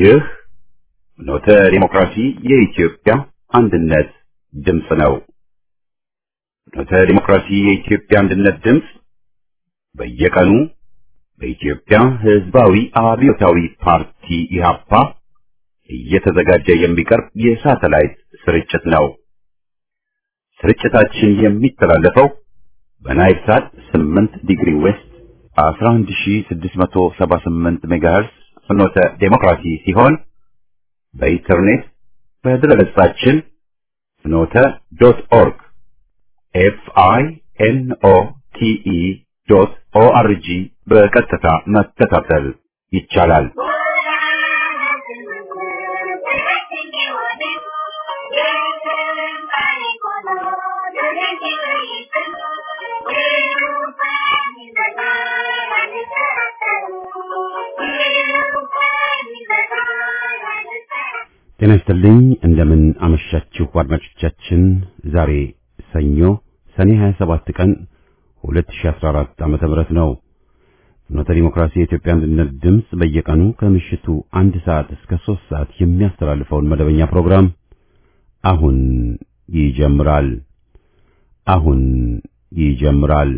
ይህ ኖተ ዲሞክራሲ የኢትዮጵያ አንድነት ድምፅ ነው። ኖተ ዲሞክራሲ የኢትዮጵያ አንድነት ድምፅ በየቀኑ በኢትዮጵያ ሕዝባዊ አብዮታዊ ፓርቲ ኢህአፓ እየተዘጋጀ የሚቀርብ የሳተላይት ስርጭት ነው። ስርጭታችን የሚተላለፈው በናይል ሳት 8 ዲግሪ ዌስት 11678 ሜጋሄርስ ፍኖተ ዴሞክራሲ ሲሆን በኢንተርኔት በድረገጻችን ፍኖተ ዶት ኦርግ ኤፍ አይ ኤን ኦ ቲ ኢ ዶት ኦ አር ጂ በቀጥታ መከታተል ይቻላል። ጤና ይስጥልኝ። እንደምን አመሻችሁ አድማጮቻችን። ዛሬ ሰኞ ሰኔ 27 ቀን 2014 ዓመተ ምህረት ነው። ፍኖተ ዲሞክራሲ የኢትዮጵያ አንድነት ድምፅ በየቀኑ ከምሽቱ አንድ ሰዓት እስከ ሦስት ሰዓት የሚያስተላልፈውን መደበኛ ፕሮግራም አሁን ይጀምራል። አሁን ይጀምራል።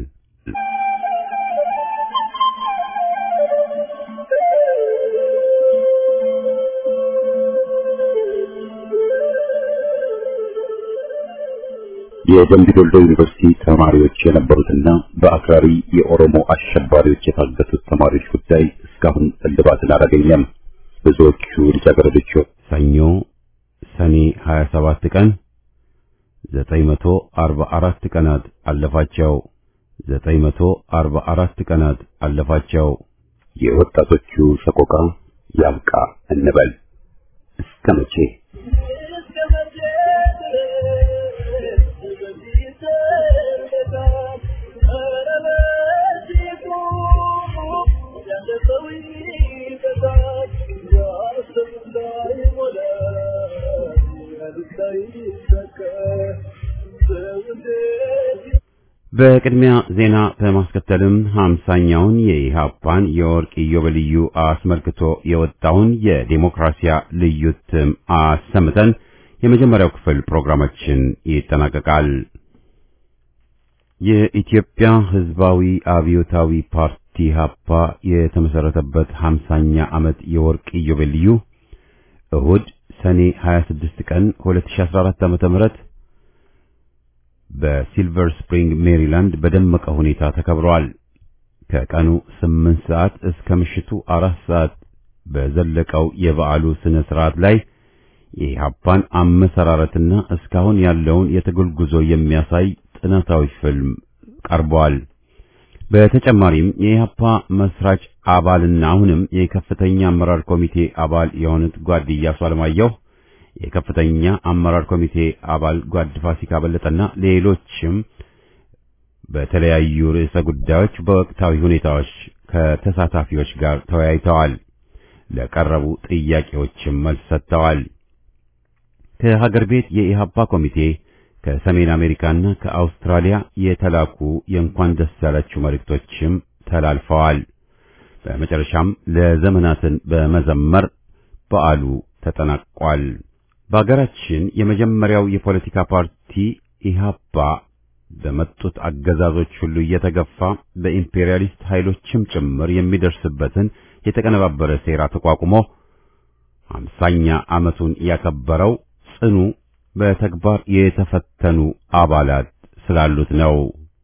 የደምቢ ዶልዶ ዩኒቨርሲቲ ተማሪዎች የነበሩትና በአክራሪ የኦሮሞ አሸባሪዎች የታገቱት ተማሪዎች ጉዳይ እስካሁን እልባትን አላገኘም። ብዙዎቹ ልጃገረዶች ሰኞ ሰኔ 27 ቀን 944 ቀናት አለፋቸው 944 ቀናት አለፋቸው። የወጣቶቹ ሰቆቃ ያብቃ እንበል እስከ መቼ? በቅድሚያ ዜና በማስከተልም ሀምሳኛውን የኢሃፓን የወርቅ ኢዮቤልዩ አስመልክቶ የወጣውን የዴሞክራሲያ ልዩ እትም አሰምተን የመጀመሪያው ክፍል ፕሮግራማችን ይጠናቀቃል። የኢትዮጵያ ሕዝባዊ አብዮታዊ ፓርቲ ኢሃፓ የተመሰረተበት ሀምሳኛ ዓመት የወርቅ ኢዮቤልዩ እሁድ ሰኔ 26 ቀን 2014 ዓ.ም በሲልቨር ስፕሪንግ ሜሪላንድ በደመቀ ሁኔታ ተከብሯል። ከቀኑ 8 ሰዓት እስከ ምሽቱ 4 ሰዓት በዘለቀው የበዓሉ ስነ ስርዓት ላይ የኢሃፓን አመሰራረትና እስካሁን ያለውን የትግል ጉዞ የሚያሳይ ጥናታዊ ፊልም ቀርቧል። በተጨማሪም የኢሃፓ መስራች አባልና አሁንም የከፍተኛ አመራር ኮሚቴ አባል የሆኑት ጓድ ኢያሱ አለማየሁ የከፍተኛ አመራር ኮሚቴ አባል ጓድ ፋሲካ በለጠና ሌሎችም በተለያዩ ርዕሰ ጉዳዮች በወቅታዊ ሁኔታዎች ከተሳታፊዎች ጋር ተወያይተዋል። ለቀረቡ ጥያቄዎችም መልስ ሰጥተዋል። ከሀገር ቤት የኢሃፓ ኮሚቴ ከሰሜን አሜሪካና ከአውስትራሊያ የተላኩ የእንኳን ደስ ያላችሁ መልእክቶችም ተላልፈዋል። በመጨረሻም ለዘመናትን በመዘመር በዓሉ ተጠናቋል። በሀገራችን የመጀመሪያው የፖለቲካ ፓርቲ ኢሃፓ በመጡት አገዛዞች ሁሉ እየተገፋ በኢምፔሪያሊስት ኃይሎችም ጭምር የሚደርስበትን የተቀነባበረ ሴራ ተቋቁሞ አምሳኛ ዓመቱን ያከበረው ጽኑ በተግባር የተፈተኑ አባላት ስላሉት ነው።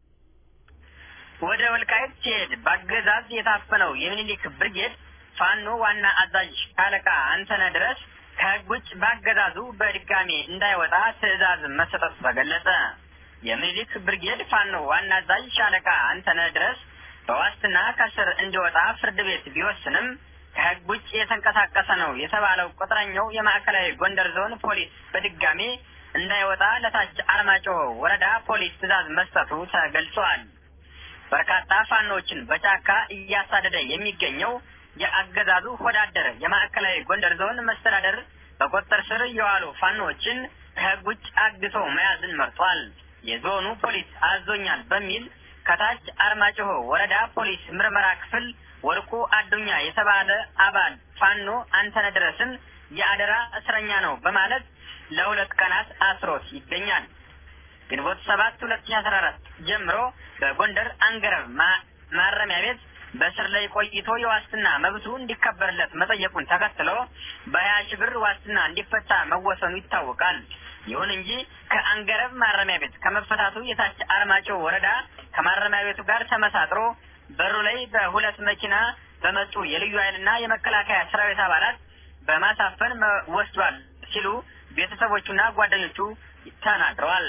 ወደ ወልቃይት ሲሄድ በአገዛዝ የታፈነው የሚኒሊክ ብርጌድ ፋኖ ዋና አዛዥ ሻለቃ አንተነህ ድረስ ከሕግ ውጭ በአገዛዙ በድጋሜ እንዳይወጣ ትዕዛዝ መሰጠቱ ተገለጸ። የሚኒሊክ ብርጌድ ፋኖ ዋና አዛዥ ሻለቃ አንተነህ ድረስ በዋስትና ከስር እንዲወጣ ፍርድ ቤት ቢወስንም ከሕግ ውጭ የተንቀሳቀሰ ነው የተባለው ቁጥረኛው የማዕከላዊ ጎንደር ዞን ፖሊስ በድጋሜ እንዳይወጣ ለታች አርማጭሆ ወረዳ ፖሊስ ትዕዛዝ መስጠቱ ተገልጿል። በርካታ ፋኖችን በጫካ እያሳደደ የሚገኘው የአገዛዙ ሆዳደር የማዕከላዊ ጎንደር ዞን መስተዳደር በቁጥጥር ስር የዋሉ ፋኖችን ከሕግ ውጭ አግቶ መያዝን መርጧል። የዞኑ ፖሊስ አዞኛል በሚል ከታች አርማጭሆ ወረዳ ፖሊስ ምርመራ ክፍል ወርቁ አዱኛ አርበኛ የተባለ አባል ፋኖ አንተነህ ድረስን የአደራ እስረኛ ነው በማለት ለሁለት ቀናት አስሮት ይገኛል። ግንቦት ሰባት ሁለት ሺ አስራ አራት ጀምሮ በጎንደር አንገረብ ማረሚያ ቤት በስር ላይ ቆይቶ የዋስትና መብቱ እንዲከበርለት መጠየቁን ተከትሎ በሀያ ሺህ ብር ዋስትና እንዲፈታ መወሰኑ ይታወቃል። ይሁን እንጂ ከአንገረብ ማረሚያ ቤት ከመፈታቱ የታች አርማጭሆ ወረዳ ከማረሚያ ቤቱ ጋር ተመሳጥሮ በሩ ላይ በሁለት መኪና በመጡ የልዩ ኃይልና የመከላከያ ሰራዊት አባላት በማሳፈን ወስዷል ሲሉ ቤተሰቦቹና ጓደኞቹ ተናግረዋል።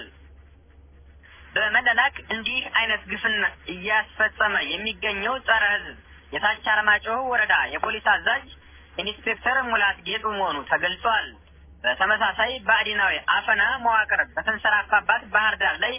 በመለላክ እንዲህ አይነት ግፍን እያስፈጸመ የሚገኘው ጸረ ሕዝብ የታች አርማጭሆ ወረዳ የፖሊስ አዛዥ ኢንስፔክተር ሙላት ጌጡ መሆኑ ተገልጿል። በተመሳሳይ በአዲናዊ አፈና መዋቅር በተንሰራፋባት ባህር ዳር ላይ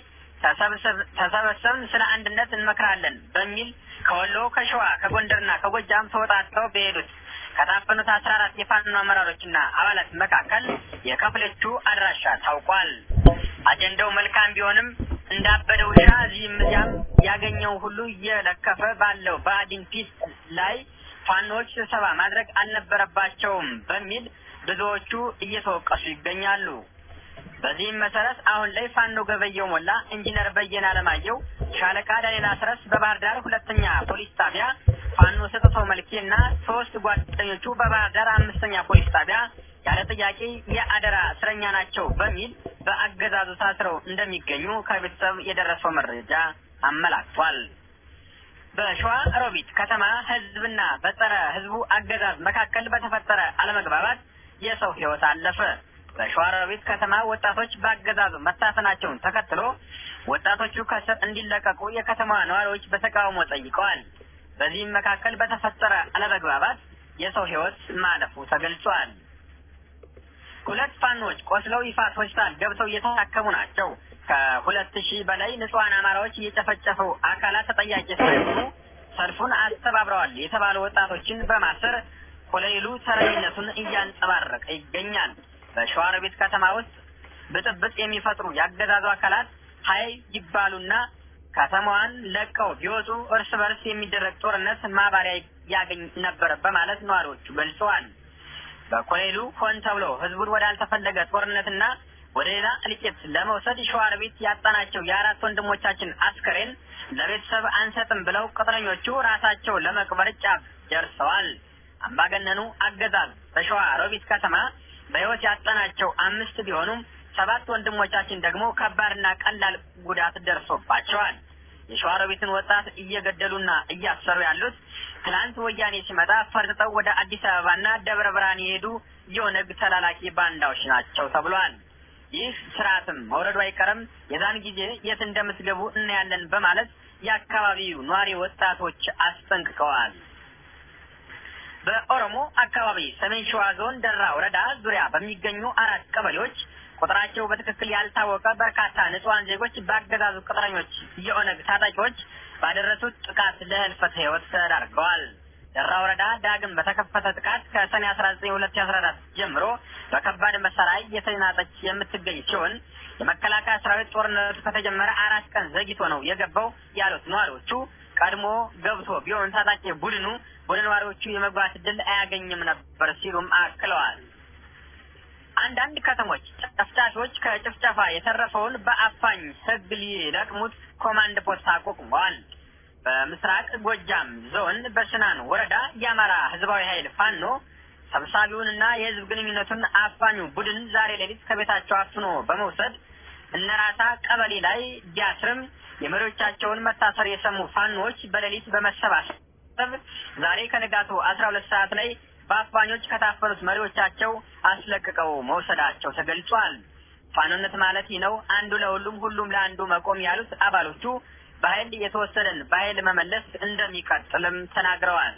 ተሰበሰብን ስለ አንድነት እንመክራለን በሚል ከወሎ ከሸዋ ከጎንደርና ከጎጃም ተወጣጥተው በሄዱት ከታፈኑት አስራ አራት የፋኖ አመራሮችና አባላት መካከል የከፍለቹ አድራሻ ታውቋል። አጀንዳው መልካም ቢሆንም እንዳበደ ውሻ እዚህም እዚያም ያገኘው ሁሉ እየለከፈ ባለው በአዲን ፒስ ላይ ፋኖዎች ስብሰባ ማድረግ አልነበረባቸውም በሚል ብዙዎቹ እየተወቀሱ ይገኛሉ። በዚህም መሰረት አሁን ላይ ፋኖ ገበየው ሞላ፣ ኢንጂነር በየነ አለማየሁ፣ ሻለቃ ዳንኤል አስረስ በባህር ዳር ሁለተኛ ፖሊስ ጣቢያ፣ ፋኖ ሰጥተው መልኬ እና ሶስት ጓደኞቹ በባህር ዳር አምስተኛ ፖሊስ ጣቢያ ያለ ጥያቄ የአደራ እስረኛ ናቸው በሚል በአገዛዙ ታስረው እንደሚገኙ ከቤተሰብ የደረሰው መረጃ አመላክቷል። በሸዋ ሮቢት ከተማ ህዝብና በጸረ ህዝቡ አገዛዝ መካከል በተፈጠረ አለመግባባት የሰው ህይወት አለፈ። በሸዋሮቢት ከተማ ወጣቶች በአገዛዙ መታፈናቸውን ተከትሎ ወጣቶቹ ከስር እንዲለቀቁ የከተማዋ ነዋሪዎች በተቃውሞ ጠይቀዋል። በዚህም መካከል በተፈጠረ አለመግባባት የሰው ህይወት ማለፉ ተገልጿል። ሁለት ፋኖች ቆስለው ይፋት ሆስፒታል ገብተው እየታከሙ ናቸው። ከሁለት ሺህ በላይ ንጹሐን አማራዎች እየጨፈጨፈው አካላት ተጠያቂ ሳይሆኑ ሰልፉን አስተባብረዋል የተባሉ ወጣቶችን በማሰር ኮሎኔሉ ተረኝነቱን እያንጸባረቀ ይገኛል። በሸዋሮቢት ከተማ ውስጥ ብጥብጥ የሚፈጥሩ ያገዛዙ አካላት ሀይ ይባሉና ከተማዋን ለቀው ቢወጡ እርስ በርስ የሚደረግ ጦርነት ማባሪያ ያገኝ ነበር በማለት ነዋሪዎቹ ገልጸዋል። በኮሎኔሉ ሆን ተብሎ ህዝቡን ወዳልተፈለገ ጦርነትና ወደ ሌላ እልቂት ለመውሰድ ሸዋሮቢት ያጣናቸው የአራት ወንድሞቻችን አስከሬን ለቤተሰብ አንሰጥም ብለው ቅጥረኞቹ ራሳቸው ለመቅበር ጫፍ ደርሰዋል። አምባገነኑ አገዛዝ በሸዋ ሮቢት ከተማ በህይወት ያጣናቸው አምስት ቢሆኑም ሰባት ወንድሞቻችን ደግሞ ከባድና ቀላል ጉዳት ደርሶባቸዋል። የሸዋሮቢትን ወጣት እየገደሉና እያሰሩ ያሉት ትናንት ወያኔ ሲመጣ ፈርጥጠው ወደ አዲስ አበባና ደብረ ብርሃን የሄዱ የኦነግ ተላላኪ ባንዳዎች ናቸው ተብሏል። ይህ ስርዓትም መውረዱ አይቀርም፣ የዛን ጊዜ የት እንደምትገቡ እናያለን በማለት የአካባቢው ኗሪ ወጣቶች አስጠንቅቀዋል። በኦሮሞ አካባቢ ሰሜን ሸዋ ዞን ደራ ወረዳ ዙሪያ በሚገኙ አራት ቀበሌዎች ቁጥራቸው በትክክል ያልታወቀ በርካታ ንጹሐን ዜጎች በአገዛዙ ቅጥረኞች የኦነግ ታጣቂዎች ባደረሱት ጥቃት ለህልፈተ ህይወት ተዳርገዋል። ደራ ወረዳ ዳግም በተከፈተ ጥቃት ከሰኔ አስራ ዘጠኝ ሁለት ሺ አስራ አራት ጀምሮ በከባድ መሳሪያ እየተናጠች የምትገኝ ሲሆን የመከላከያ ሰራዊት ጦርነቱ ከተጀመረ አራት ቀን ዘግይቶ ነው የገባው ያሉት ነዋሪዎቹ ቀድሞ ገብቶ ቢሆን ታጣቂ ቡድኑ ወደ ነዋሪዎቹ የመግባት እድል አያገኝም ነበር ሲሉም አክለዋል። አንዳንድ ከተሞች ጨፍጫፊዎች ከጭፍጨፋ የተረፈውን በአፋኝ ህግ ሊለቅሙት ኮማንድ ፖስት አቋቁመዋል። በምስራቅ ጎጃም ዞን በስናን ወረዳ የአማራ ህዝባዊ ኃይል ፋኖ ሰብሳቢውንና የህዝብ ግንኙነቱን አፋኙ ቡድን ዛሬ ሌሊት ከቤታቸው አፍኖ በመውሰድ እነራሳ ቀበሌ ላይ ቢያስርም የመሪዎቻቸውን መታሰር የሰሙ ፋኖዎች በሌሊት በመሰባሰብ ዛሬ ከንጋቱ አስራ ሁለት ሰዓት ላይ በአፋኞች ከታፈኑት መሪዎቻቸው አስለቅቀው መውሰዳቸው ተገልጿል። ፋኖነት ማለት ይህ ነው፣ አንዱ ለሁሉም ሁሉም ለአንዱ መቆም ያሉት አባሎቹ በኃይል የተወሰደን በኃይል መመለስ እንደሚቀጥልም ተናግረዋል።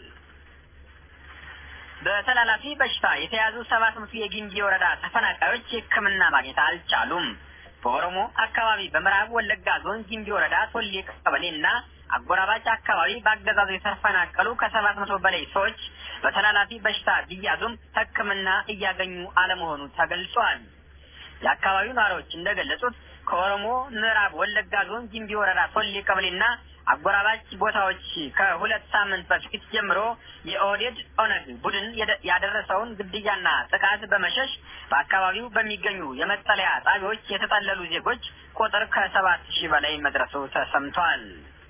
በተላላፊ በሽታ የተያዙ ሰባት መቶ የጊምቢ ወረዳ ተፈናቃዮች ሕክምና ማግኘት አልቻሉም። በኦሮሞ አካባቢ በምዕራብ ወለጋ ዞን ጊምቢ ወረዳ ቶሌ ቀበሌ እና አጎራባች አካባቢ በአገዛዙ የተፈናቀሉ ከሰባት መቶ በላይ ሰዎች በተላላፊ በሽታ ቢያዙም ሕክምና እያገኙ አለመሆኑ ተገልጿል። የአካባቢው ነዋሪዎች እንደገለጹት ከኦሮሞ ምዕራብ ወለጋ ዞን ጊምቢ ወረዳ ቶሌ ቀበሌና አጎራባች ቦታዎች ከሁለት ሳምንት በፊት ጀምሮ የኦህዴድ ኦነግ ቡድን ያደረሰውን ግድያና ጥቃት በመሸሽ በአካባቢው በሚገኙ የመጠለያ ጣቢያዎች የተጠለሉ ዜጎች ቁጥር ከሰባት ሺህ በላይ መድረሱ ተሰምቷል።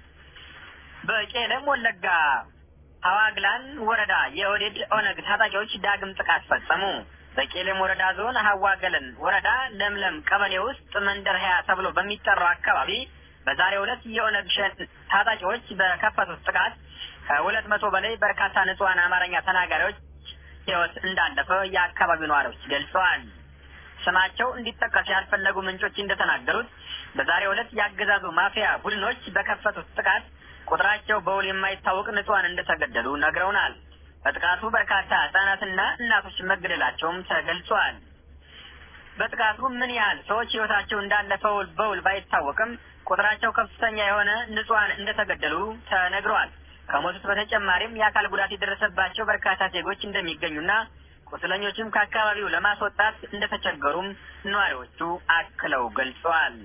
በቄለም ወለጋ ሀዋግላን ወረዳ የኦህዴድ ኦነግ ታጣቂዎች ዳግም ጥቃት ፈጸሙ። በቄለም ወረዳ ዞን ሀዋገለን ወረዳ ለምለም ቀበሌ ውስጥ መንደር ሀያ ተብሎ በሚጠራው አካባቢ በዛሬው ዕለት የኦነግ ሸን ታጣቂዎች በከፈቱት ጥቃት ከሁለት መቶ በላይ በርካታ ንጹሐን አማርኛ ተናጋሪዎች ሕይወት እንዳለፈ የአካባቢው ነዋሪዎች ገልጸዋል። ስማቸው እንዲጠቀስ ያልፈለጉ ምንጮች እንደተናገሩት በዛሬው ዕለት የአገዛዙ ማፊያ ቡድኖች በከፈቱት ጥቃት ቁጥራቸው በውል የማይታወቅ ንጹሐን እንደተገደሉ ነግረውናል። በጥቃቱ በርካታ ህጻናትና እናቶች መገደላቸውም ተገልጿል። በጥቃቱ ምን ያህል ሰዎች ህይወታቸው እንዳለፈ በውል ባይታወቅም ቁጥራቸው ከፍተኛ የሆነ ንጹሐን እንደተገደሉ ተነግሯል። ከሞቱት በተጨማሪም የአካል ጉዳት የደረሰባቸው በርካታ ዜጎች እንደሚገኙና ቁስለኞችም ከአካባቢው ለማስወጣት እንደተቸገሩም ነዋሪዎቹ አክለው ገልጸዋል።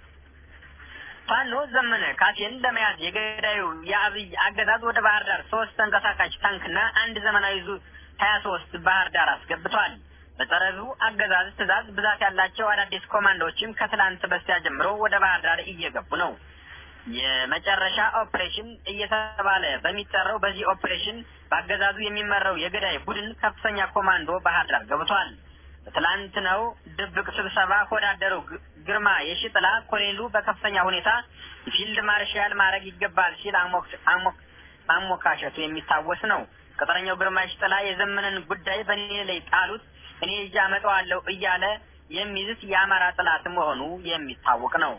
ፋኖ ዘመነ ካሴን ለመያዝ የገዳዩ የአብይ አገዛዝ ወደ ባህር ዳር ሶስት ተንቀሳቃሽ ታንክና አንድ ዘመናዊ ዙ ሀያ ሶስት ባህር ዳር አስገብቷል። በጸረዙ አገዛዝ ትዕዛዝ ብዛት ያላቸው አዳዲስ ኮማንዶዎችም ከትላንት በስቲያ ጀምሮ ወደ ባህር ዳር እየገቡ ነው። የመጨረሻ ኦፕሬሽን እየተባለ በሚጠራው በዚህ ኦፕሬሽን በአገዛዙ የሚመራው የገዳይ ቡድን ከፍተኛ ኮማንዶ ባህር ዳር ገብቷል። በትላንትናው ድብቅ ስብሰባ ወዳደሩ ግርማ የሽጥላ ኮሎኔሉ በከፍተኛ ሁኔታ ፊልድ ማርሻል ማድረግ ይገባል ሲል ማሞካሸቱ የሚታወስ ነው። ቅጥረኛው ግርማ የሽጥላ የዘመንን ጉዳይ በእኔ ላይ ጣሉት እኔ እጅ አመጣዋለሁ እያለ የሚይዝት የአማራ ጥላት መሆኑ የሚታወቅ ነው።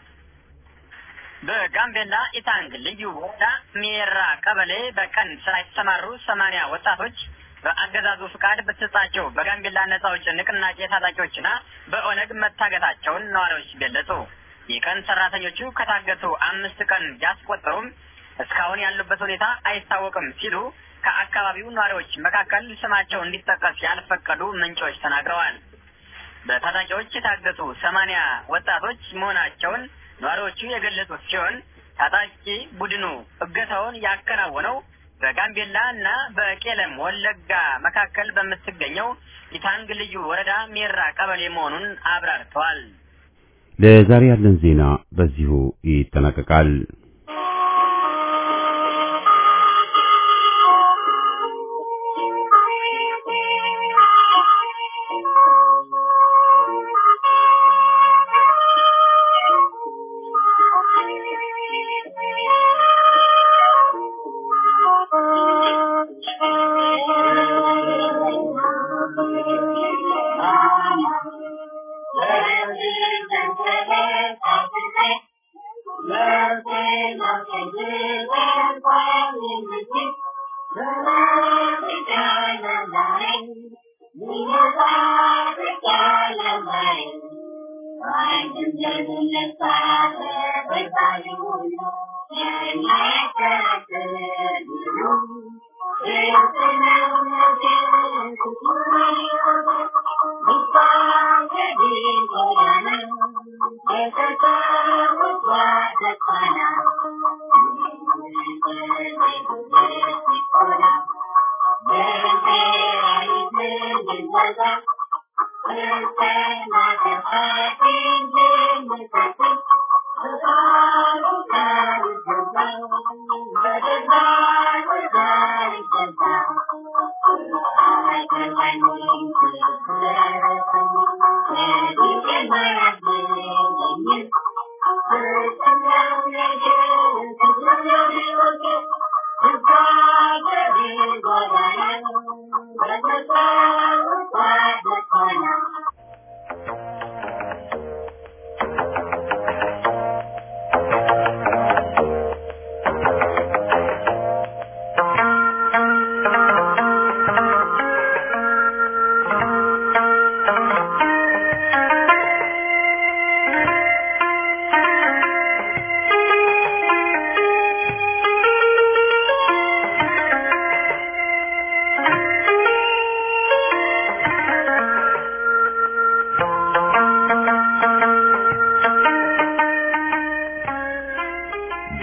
በጋምቤላ ኢታንግ ልዩ ወረዳ ሜራ ቀበሌ በቀን ስራ የተሰማሩ ሰማንያ ወጣቶች በአገዛዙ ፍቃድ በተሰጣቸው በጋምቤላ ነጻ አውጪ ንቅናቄ ታጣቂዎችና በኦነግ መታገታቸውን ነዋሪዎች ገለጹ። የቀን ሰራተኞቹ ከታገቱ አምስት ቀን ቢያስቆጠሩም እስካሁን ያሉበት ሁኔታ አይታወቅም ሲሉ ከአካባቢው ነዋሪዎች መካከል ስማቸው እንዲጠቀስ ያልፈቀዱ ምንጮች ተናግረዋል። በታጣቂዎች የታገቱ ሰማንያ ወጣቶች መሆናቸውን ነዋሪዎቹ የገለጹት ሲሆን ታጣቂ ቡድኑ እገታውን ያከናወነው በጋምቤላ እና በቄለም ወለጋ መካከል በምትገኘው ኢታንግ ልዩ ወረዳ ሜራ ቀበሌ መሆኑን አብራርተዋል። ለዛሬ ያለን ዜና በዚሁ ይጠናቀቃል።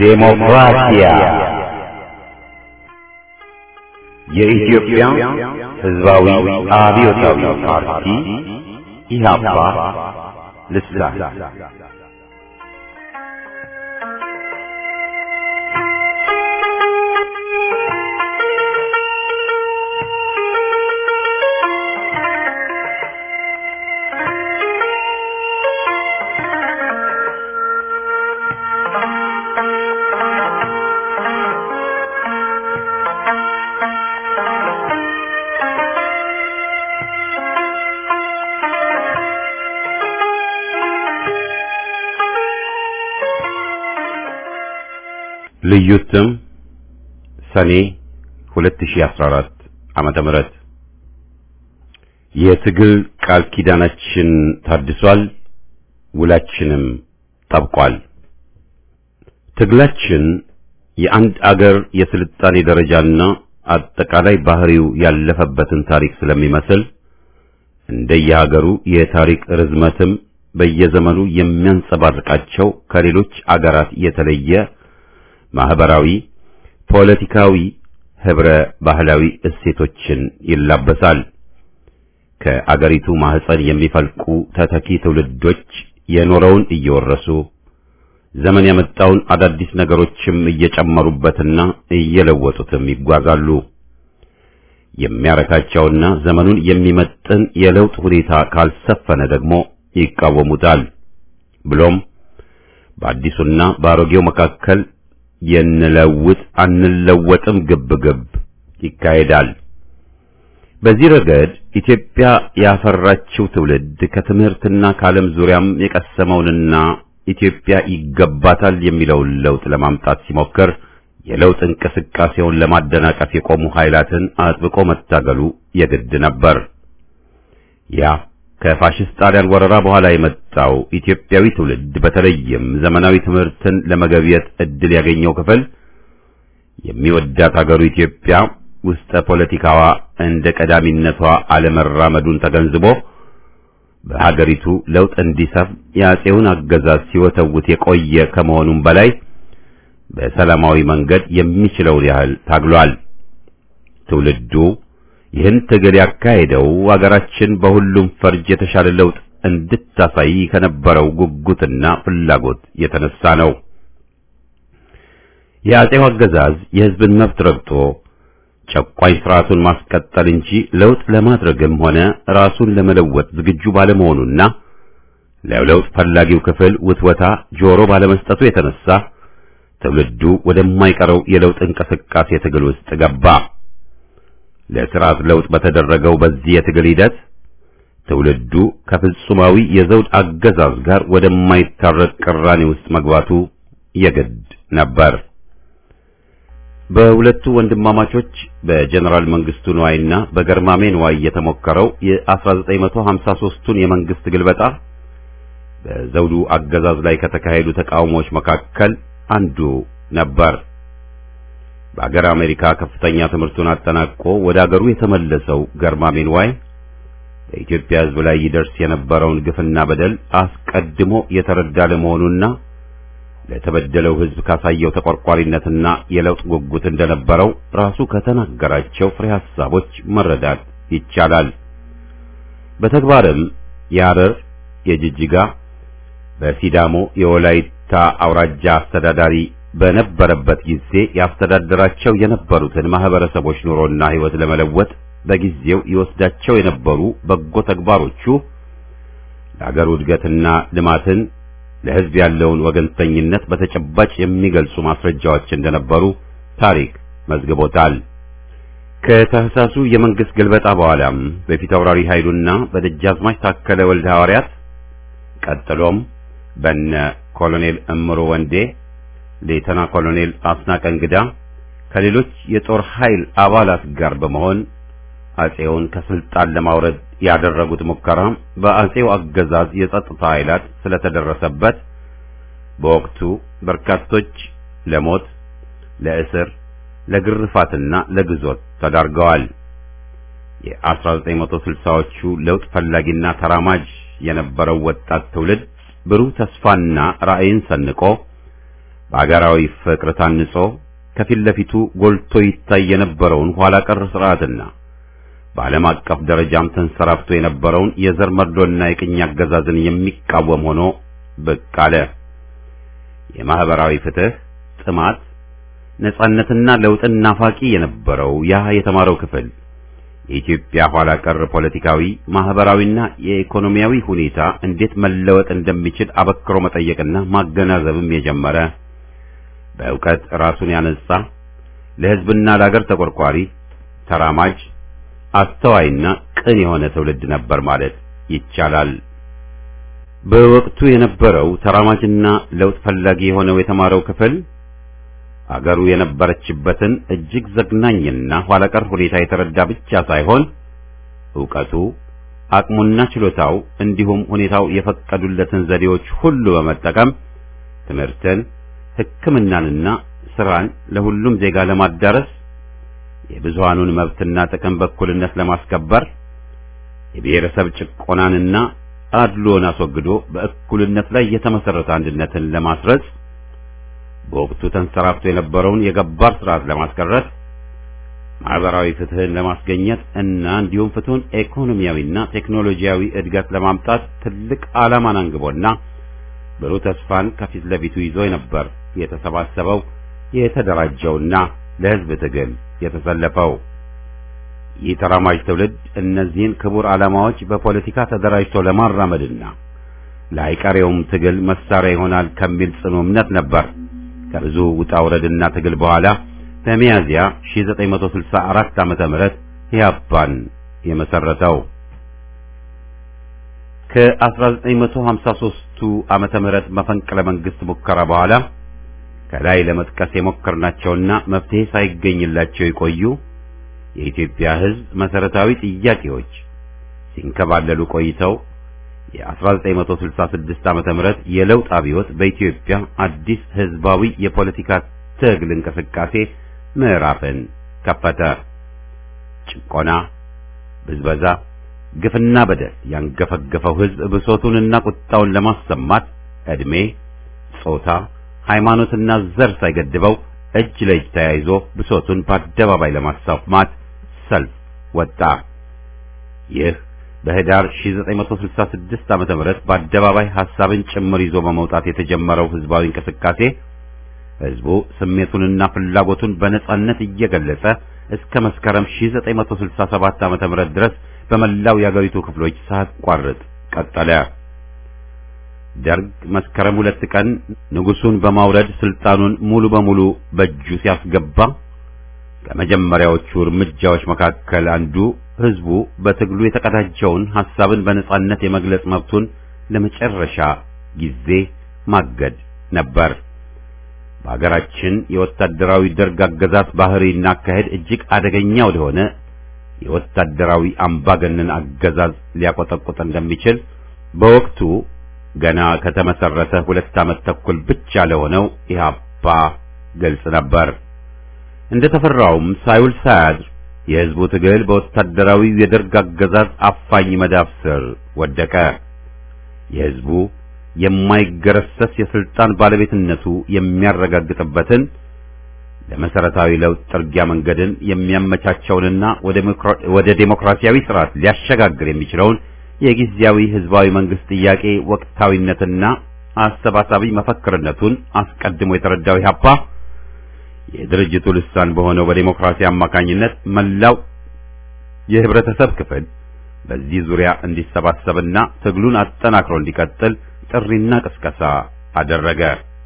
ዴሞክራሲያ የኢትዮጵያ ሕዝባዊ አብዮታዊ ፓርቲ ኢህአፓ ልሳን ልዩ ስም ሰኔ 2014 ዓመተ ምህረት የትግል ቃል ኪዳናችን ታድሷል፣ ውላችንም ጠብቋል። ትግላችን የአንድ አገር የስልጣኔ ደረጃና አጠቃላይ ባህሪው ያለፈበትን ታሪክ ስለሚመስል እንደየሀገሩ የታሪክ ርዝመትም በየዘመኑ የሚያንጸባርቃቸው ከሌሎች አገራት የተለየ ማህበራዊ፣ ፖለቲካዊ፣ ህብረ ባህላዊ እሴቶችን ይላበሳል። ከአገሪቱ ማህፀን የሚፈልቁ ተተኪ ትውልዶች የኖረውን እየወረሱ ዘመን ያመጣውን አዳዲስ ነገሮችም እየጨመሩበትና እየለወጡትም ይጓዛሉ። የሚያረካቸውና ዘመኑን የሚመጥን የለውጥ ሁኔታ ካልሰፈነ ደግሞ ይቃወሙታል። ብሎም በአዲሱና በአሮጌው መካከል የንለውጥ አንለወጥም ግብግብ ይካሄዳል። በዚህ ረገድ ኢትዮጵያ ያፈራችው ትውልድ ከትምህርትና ከዓለም ዙሪያም የቀሰመውንና ኢትዮጵያ ይገባታል የሚለውን ለውጥ ለማምጣት ሲሞክር የለውጥ እንቅስቃሴውን ለማደናቀፍ የቆሙ ኃይላትን አጥብቆ መታገሉ የግድ ነበር። ያ ከፋሽስት ጣሊያን ወረራ በኋላ የመጣው ኢትዮጵያዊ ትውልድ በተለይም ዘመናዊ ትምህርትን ለመገብየት እድል ያገኘው ክፍል የሚወዳት አገሩ ኢትዮጵያ ውስጠ ፖለቲካዋ እንደ ቀዳሚነቷ አለመራመዱን ተገንዝቦ በሀገሪቱ ለውጥ እንዲሰፍን የአፄውን አገዛዝ ሲወተውት የቆየ ከመሆኑም በላይ በሰላማዊ መንገድ የሚችለውን ያህል ታግሏል። ትውልዱ ይህን ትግል ያካሄደው አገራችን በሁሉም ፈርጅ የተሻለ ለውጥ እንድታሳይ ከነበረው ጉጉትና ፍላጎት የተነሳ ነው። የአፄው አገዛዝ የሕዝብን መብት ረግጦ ጨቋኝ ስርዓቱን ማስቀጠል እንጂ ለውጥ ለማድረግም ሆነ ራሱን ለመለወጥ ዝግጁ ባለመሆኑና ለለውጥ ፈላጊው ክፍል ውትወታ ጆሮ ባለመስጠቱ የተነሳ ትውልዱ ወደማይቀረው የለውጥ እንቅስቃሴ ትግል ውስጥ ገባ። ለስርዓት ለውጥ በተደረገው በዚህ የትግል ሂደት ትውልዱ ከፍጹማዊ የዘውድ አገዛዝ ጋር ወደማይታረቅ ቅራኔ ውስጥ መግባቱ የግድ ነበር። በሁለቱ ወንድማማቾች በጀነራል መንግስቱ ንዋይና በገርማሜ ንዋይ የተሞከረው የ1953ቱን የመንግስት ግልበጣ በዘውዱ አገዛዝ ላይ ከተካሄዱ ተቃውሞዎች መካከል አንዱ ነበር። በአገር አሜሪካ ከፍተኛ ትምህርቱን አጠናቆ ወደ አገሩ የተመለሰው ገርማሜ ንዋይ በኢትዮጵያ ሕዝብ ላይ ይደርስ የነበረውን ግፍና በደል አስቀድሞ የተረዳ ለመሆኑና ለተበደለው ሕዝብ ካሳየው ተቆርቋሪነትና የለውጥ ጉጉት እንደነበረው ራሱ ከተናገራቸው ፍሬ ሐሳቦች መረዳት ይቻላል። በተግባርም የሐረር፣ የጅጅጋ፣ በሲዳሞ የወላይታ አውራጃ አስተዳዳሪ በነበረበት ጊዜ ያስተዳደራቸው የነበሩትን ማህበረሰቦች ኑሮና ሕይወት ለመለወጥ በጊዜው ይወስዳቸው የነበሩ በጎ ተግባሮቹ ለአገሩ እድገትና ልማትን ለሕዝብ ያለውን ወገንተኝነት በተጨባጭ የሚገልጹ ማስረጃዎች እንደነበሩ ታሪክ መዝግቦታል። ከታህሳሱ የመንግስት ግልበጣ በኋላም በፊት አውራሪ ኃይሉና በደጃዝማች ታከለ ወልደ ሐዋርያት ቀጥሎም በነ ኮሎኔል እምሮ ወንዴ፣ ሌተና ኮሎኔል አስናቀ እንግዳ ከሌሎች የጦር ኃይል አባላት ጋር በመሆን አጼውን ከስልጣን ለማውረድ ያደረጉት ሙከራ በአጼው አገዛዝ የጸጥታ ኃይላት ስለተደረሰበት በወቅቱ በርካቶች ለሞት፣ ለእስር፣ ለግርፋትና ለግዞት ተዳርገዋል። የ1960ዎቹ ለውጥ ፈላጊና ተራማጅ የነበረው ወጣት ትውልድ ብሩህ ተስፋና ራዕይን ሰንቆ በአገራዊ ፍቅር ታንጾ ከፊት ለፊቱ ጎልቶ ይታይ የነበረውን ኋላ ቀር ስርዓትና በዓለም አቀፍ ደረጃም ተንሰራፍቶ የነበረውን የዘር መድሎና የቅኝ አገዛዝን የሚቃወም ሆኖ ብቅ አለ። የማህበራዊ ፍትህ ጥማት፣ ነጻነትና ለውጥን ናፋቂ የነበረው ያ የተማረው ክፍል የኢትዮጵያ ኋላ ቀር ፖለቲካዊ፣ ማህበራዊና የኢኮኖሚያዊ ሁኔታ እንዴት መለወጥ እንደሚችል አበክሮ መጠየቅና ማገናዘብም የጀመረ በእውቀት ራሱን ያነጻ ለሕዝብና ለአገር ተቆርቋሪ፣ ተራማጅ፣ አስተዋይና ቅን የሆነ ትውልድ ነበር ማለት ይቻላል። በወቅቱ የነበረው ተራማጅና ለውጥ ፈላጊ የሆነው የተማረው ክፍል አገሩ የነበረችበትን እጅግ ዘግናኝና ኋላቀር ሁኔታ የተረዳ ብቻ ሳይሆን ዕውቀቱ፣ አቅሙና ችሎታው እንዲሁም ሁኔታው የፈቀዱለትን ዘዴዎች ሁሉ በመጠቀም ትምህርትን፣ ሕክምናንና ስራን ለሁሉም ዜጋ ለማዳረስ የብዙሃኑን መብትና ጥቅም በእኩልነት ለማስከበር የብሔረሰብ ጭቆናንና አድሎን አስወግዶ በእኩልነት ላይ የተመሰረተ አንድነትን ለማስረጽ በወቅቱ ተንሰራፍቶ የነበረውን የገባር ስርዓት ለማስቀረት ማህበራዊ ፍትህን ለማስገኘት እና እንዲሁም ፍትሁን ኢኮኖሚያዊና ቴክኖሎጂያዊ እድገት ለማምጣት ትልቅ ዓላማን አንግቦና ብሩህ ተስፋን ከፊት ለፊቱ ይዞ ነበር የተሰባሰበው የተደራጀውና ለህዝብ ትግል የተሰለፈው። ይህ ተራማጅ ትውልድ እነዚህን ክቡር ዓላማዎች በፖለቲካ ተደራጅቶ ለማራመድና ለአይቀሬውም ትግል መሳሪያ ይሆናል ከሚል ጽኑ እምነት ነበር ከብዙ ውጣ ውረድና ትግል በኋላ በሚያዝያ 1964 ዓመተ ምህረት ኢህአፓን የመሰረተው። ከ1953ቱ ዓመተ ምህረት መፈንቅለ መንግስት ሙከራ በኋላ ከላይ ለመጥቀስ የሞከርናቸውና መፍትሄ ሳይገኝላቸው የቆዩ የኢትዮጵያ ሕዝብ መሰረታዊ ጥያቄዎች ሲንከባለሉ ቆይተው የ1966 ዓመተ ምህረት የለውጥ አብዮት በኢትዮጵያ አዲስ ህዝባዊ የፖለቲካ ትግል እንቅስቃሴ ምዕራፍን ከፈተ። ጭቆና፣ ብዝበዛ፣ ግፍና በደል ያንገፈገፈው ህዝብ ብሶቱንና ቁጣውን ለማሰማት ዕድሜ፣ ጾታ፣ ሃይማኖትና ዘር ሳይገድበው እጅ ለእጅ ተያይዞ ብሶቱን በአደባባይ ለማሰማት ሰልፍ ወጣ። ይህ በህዳር 1966 ዓመተ ምህረት በአደባባይ ሐሳብን ጭምር ይዞ በመውጣት የተጀመረው ህዝባዊ እንቅስቃሴ ህዝቡ ስሜቱንና ፍላጎቱን በነጻነት እየገለጸ እስከ መስከረም 1967 ዓመተ ምህረት ድረስ በመላው የአገሪቱ ክፍሎች ሳያቋርጥ ቀጠለ። ደርግ መስከረም ሁለት ቀን ንጉሱን በማውረድ ስልጣኑን ሙሉ በሙሉ በእጁ ሲያስገባ ከመጀመሪያዎቹ እርምጃዎች መካከል አንዱ ህዝቡ በትግሉ የተቀዳጀውን ሐሳብን በነጻነት የመግለጽ መብቱን ለመጨረሻ ጊዜ ማገድ ነበር። በአገራችን የወታደራዊ ደርግ አገዛዝ ባህሪና አካሄድ እጅግ አደገኛ ወደሆነ የወታደራዊ አምባገነን አገዛዝ ሊያቆጠቁጥ እንደሚችል በወቅቱ ገና ከተመሰረተ ሁለት ዓመት ተኩል ብቻ ለሆነው ኢህአፓ ግልጽ ነበር። እንደተፈራውም ሳይውል ሳያድር የህዝቡ ትግል በወታደራዊ የደርግ አገዛዝ አፋኝ መዳፍ ስር ወደቀ። የህዝቡ የማይገረሰስ የስልጣን ባለቤትነቱ የሚያረጋግጥበትን ለመሰረታዊ ለውጥ ጥርጊያ መንገድን የሚያመቻቸውንና ወደ ዴሞክራሲያዊ ስርዓት ሊያሸጋግር የሚችለውን የጊዜያዊ ህዝባዊ መንግስት ጥያቄ ወቅታዊነትና አሰባሳቢ መፈክርነቱን አስቀድሞ የተረዳው ኢህአፓ የድርጅቱ ልሳን በሆነው በዴሞክራሲ አማካኝነት መላው የህብረተሰብ ክፍል በዚህ ዙሪያ እንዲሰባሰብና ትግሉን አጠናክሮ እንዲቀጥል ጥሪና ቅስቀሳ አደረገ።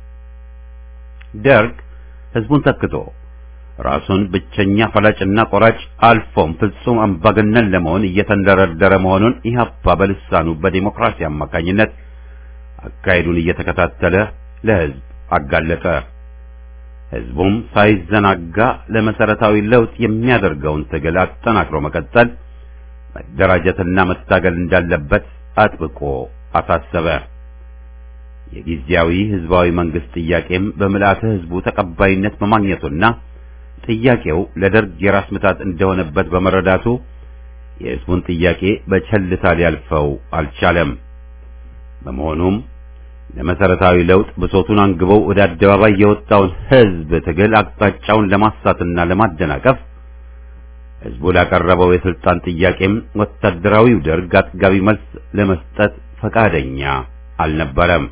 ደርግ ህዝቡን ተክቶ ራሱን ብቸኛ ፈላጭና ቆራጭ አልፎም ፍጹም አምባገነን ለመሆን እየተንደረደረ መሆኑን ኢህአፓ በልሳኑ በዴሞክራሲ አማካኝነት አካሄዱን እየተከታተለ ለህዝብ አጋለጠ። ህዝቡም ሳይዘናጋ ለመሰረታዊ ለውጥ የሚያደርገውን ትግል አጠናክሮ መቀጠል፣ መደራጀትና መታገል እንዳለበት አጥብቆ አሳሰበ። የጊዜያዊ ህዝባዊ መንግስት ጥያቄም በምልአተ ህዝቡ ተቀባይነት በማግኘቱና ጥያቄው ለደርግ የራስ ምታት እንደሆነበት በመረዳቱ የህዝቡን ጥያቄ በቸልታ ሊያልፈው አልቻለም። በመሆኑም ለመሰረታዊ ለውጥ ብሶቱን አንግበው ወደ አደባባይ የወጣውን ሕዝብ ትግል አቅጣጫውን ለማሳትና ለማደናቀፍ ሕዝቡ ላቀረበው የስልጣን ጥያቄም ወታደራዊው ደርግ አጥጋቢ መልስ ለመስጠት ፈቃደኛ አልነበረም።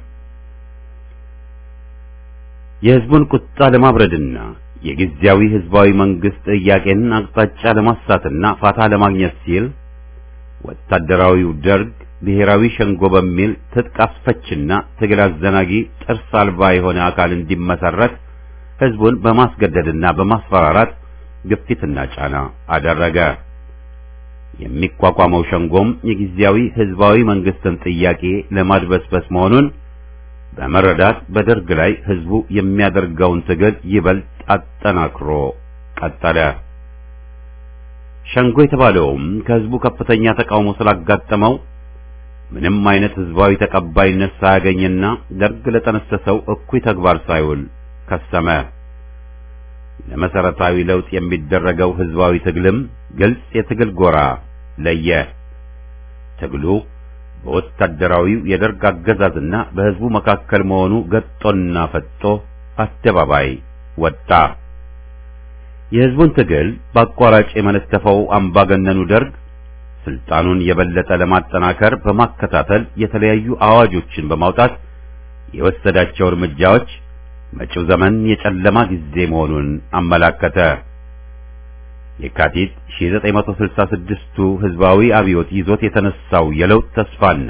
የሕዝቡን ቁጣ ለማብረድና የጊዜያዊ ሕዝባዊ መንግስት ጥያቄን አቅጣጫ ለማሳትና ፋታ ለማግኘት ሲል ወታደራዊው ደርግ ብሔራዊ ሸንጎ በሚል ትጥቅ አስፈችና ትግል አዘናጊ ጥርስ አልባ የሆነ አካል እንዲመሰረት ሕዝቡን በማስገደድና በማስፈራራት ግፊትና ጫና አደረገ። የሚቋቋመው ሸንጎም የጊዜያዊ ሕዝባዊ መንግስትን ጥያቄ ለማድበስበስ መሆኑን በመረዳት በደርግ ላይ ሕዝቡ የሚያደርገውን ትግል ይበልጥ አጠናክሮ ቀጠለ። ሸንጎ የተባለውም ከሕዝቡ ከፍተኛ ተቃውሞ ስላጋጠመው ምንም አይነት ሕዝባዊ ተቀባይነት ሳያገኝና ደርግ ለጠነሰሰው እኩይ ተግባር ሳይውል ከሰመ። ለመሰረታዊ ለውጥ የሚደረገው ሕዝባዊ ትግልም ግልጽ የትግል ጎራ ለየ። ትግሉ በወታደራዊው የደርግ አገዛዝና በሕዝቡ መካከል መሆኑ ገጦና ፈጦ አደባባይ ወጣ። የሕዝቡን ትግል በአቋራጭ የመነተፈው አምባገነኑ ደርግ ስልጣኑን የበለጠ ለማጠናከር በማከታተል የተለያዩ አዋጆችን በማውጣት የወሰዳቸው እርምጃዎች መጪው ዘመን የጨለማ ጊዜ መሆኑን አመላከተ። የካቲት 1966ቱ ሕዝባዊ አብዮት ይዞት የተነሳው የለውጥ ተስፋና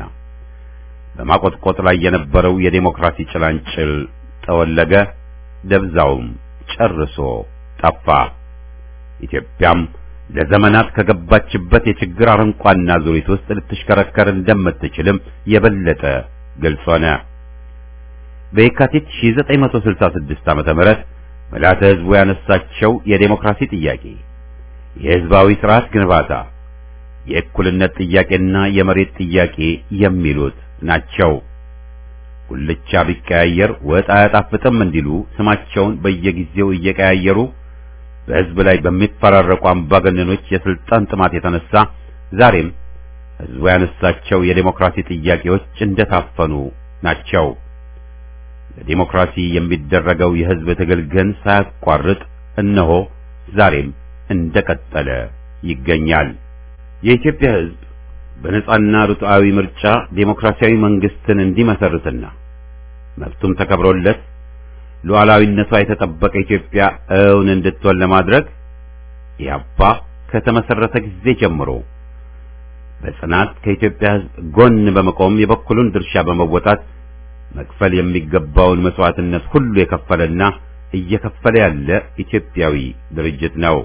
በማቆጥቆጥ ላይ የነበረው የዴሞክራሲ ጭላንጭል ጠወለገ፣ ደብዛውም ጨርሶ ጠፋ። ኢትዮጵያም ለዘመናት ከገባችበት የችግር አረንቋና ዙሪት ውስጥ ልትሽከረከር እንደምትችልም የበለጠ ግልጽ ሆነ። በየካቲት 1966 ዓመተ ምህረት ምልዓተ ሕዝቡ ያነሳቸው የዴሞክራሲ ጥያቄ፣ የሕዝባዊ ስርዓት ግንባታ፣ የእኩልነት ጥያቄና የመሬት ጥያቄ የሚሉት ናቸው። ጉልቻ ቢቀያየር ወጥ አያጣፍጥም እንዲሉ ስማቸውን በየጊዜው እየቀያየሩ በሕዝብ ላይ በሚፈራረቁ አምባገነኖች የስልጣን ጥማት የተነሳ ዛሬም ሕዝቡ ያነሳቸው የዴሞክራሲ ጥያቄዎች እንደታፈኑ ናቸው። ለዴሞክራሲ የሚደረገው የሕዝብ ትግል ግን ሳያቋርጥ እነሆ ዛሬም እንደቀጠለ ይገኛል። የኢትዮጵያ ሕዝብ በነጻና ርቱዓዊ ምርጫ ዴሞክራሲያዊ መንግስትን እንዲመሰርትና መብቱም ተከብሮለት ሉዓላዊነቷ የተጠበቀ ኢትዮጵያ እውን እንድትሆን ለማድረግ ኢህአፓ ከተመሰረተ ጊዜ ጀምሮ በጽናት ከኢትዮጵያ ሕዝብ ጎን በመቆም የበኩሉን ድርሻ በመወጣት መክፈል የሚገባውን መስዋዕትነት ሁሉ የከፈለና እየከፈለ ያለ ኢትዮጵያዊ ድርጅት ነው።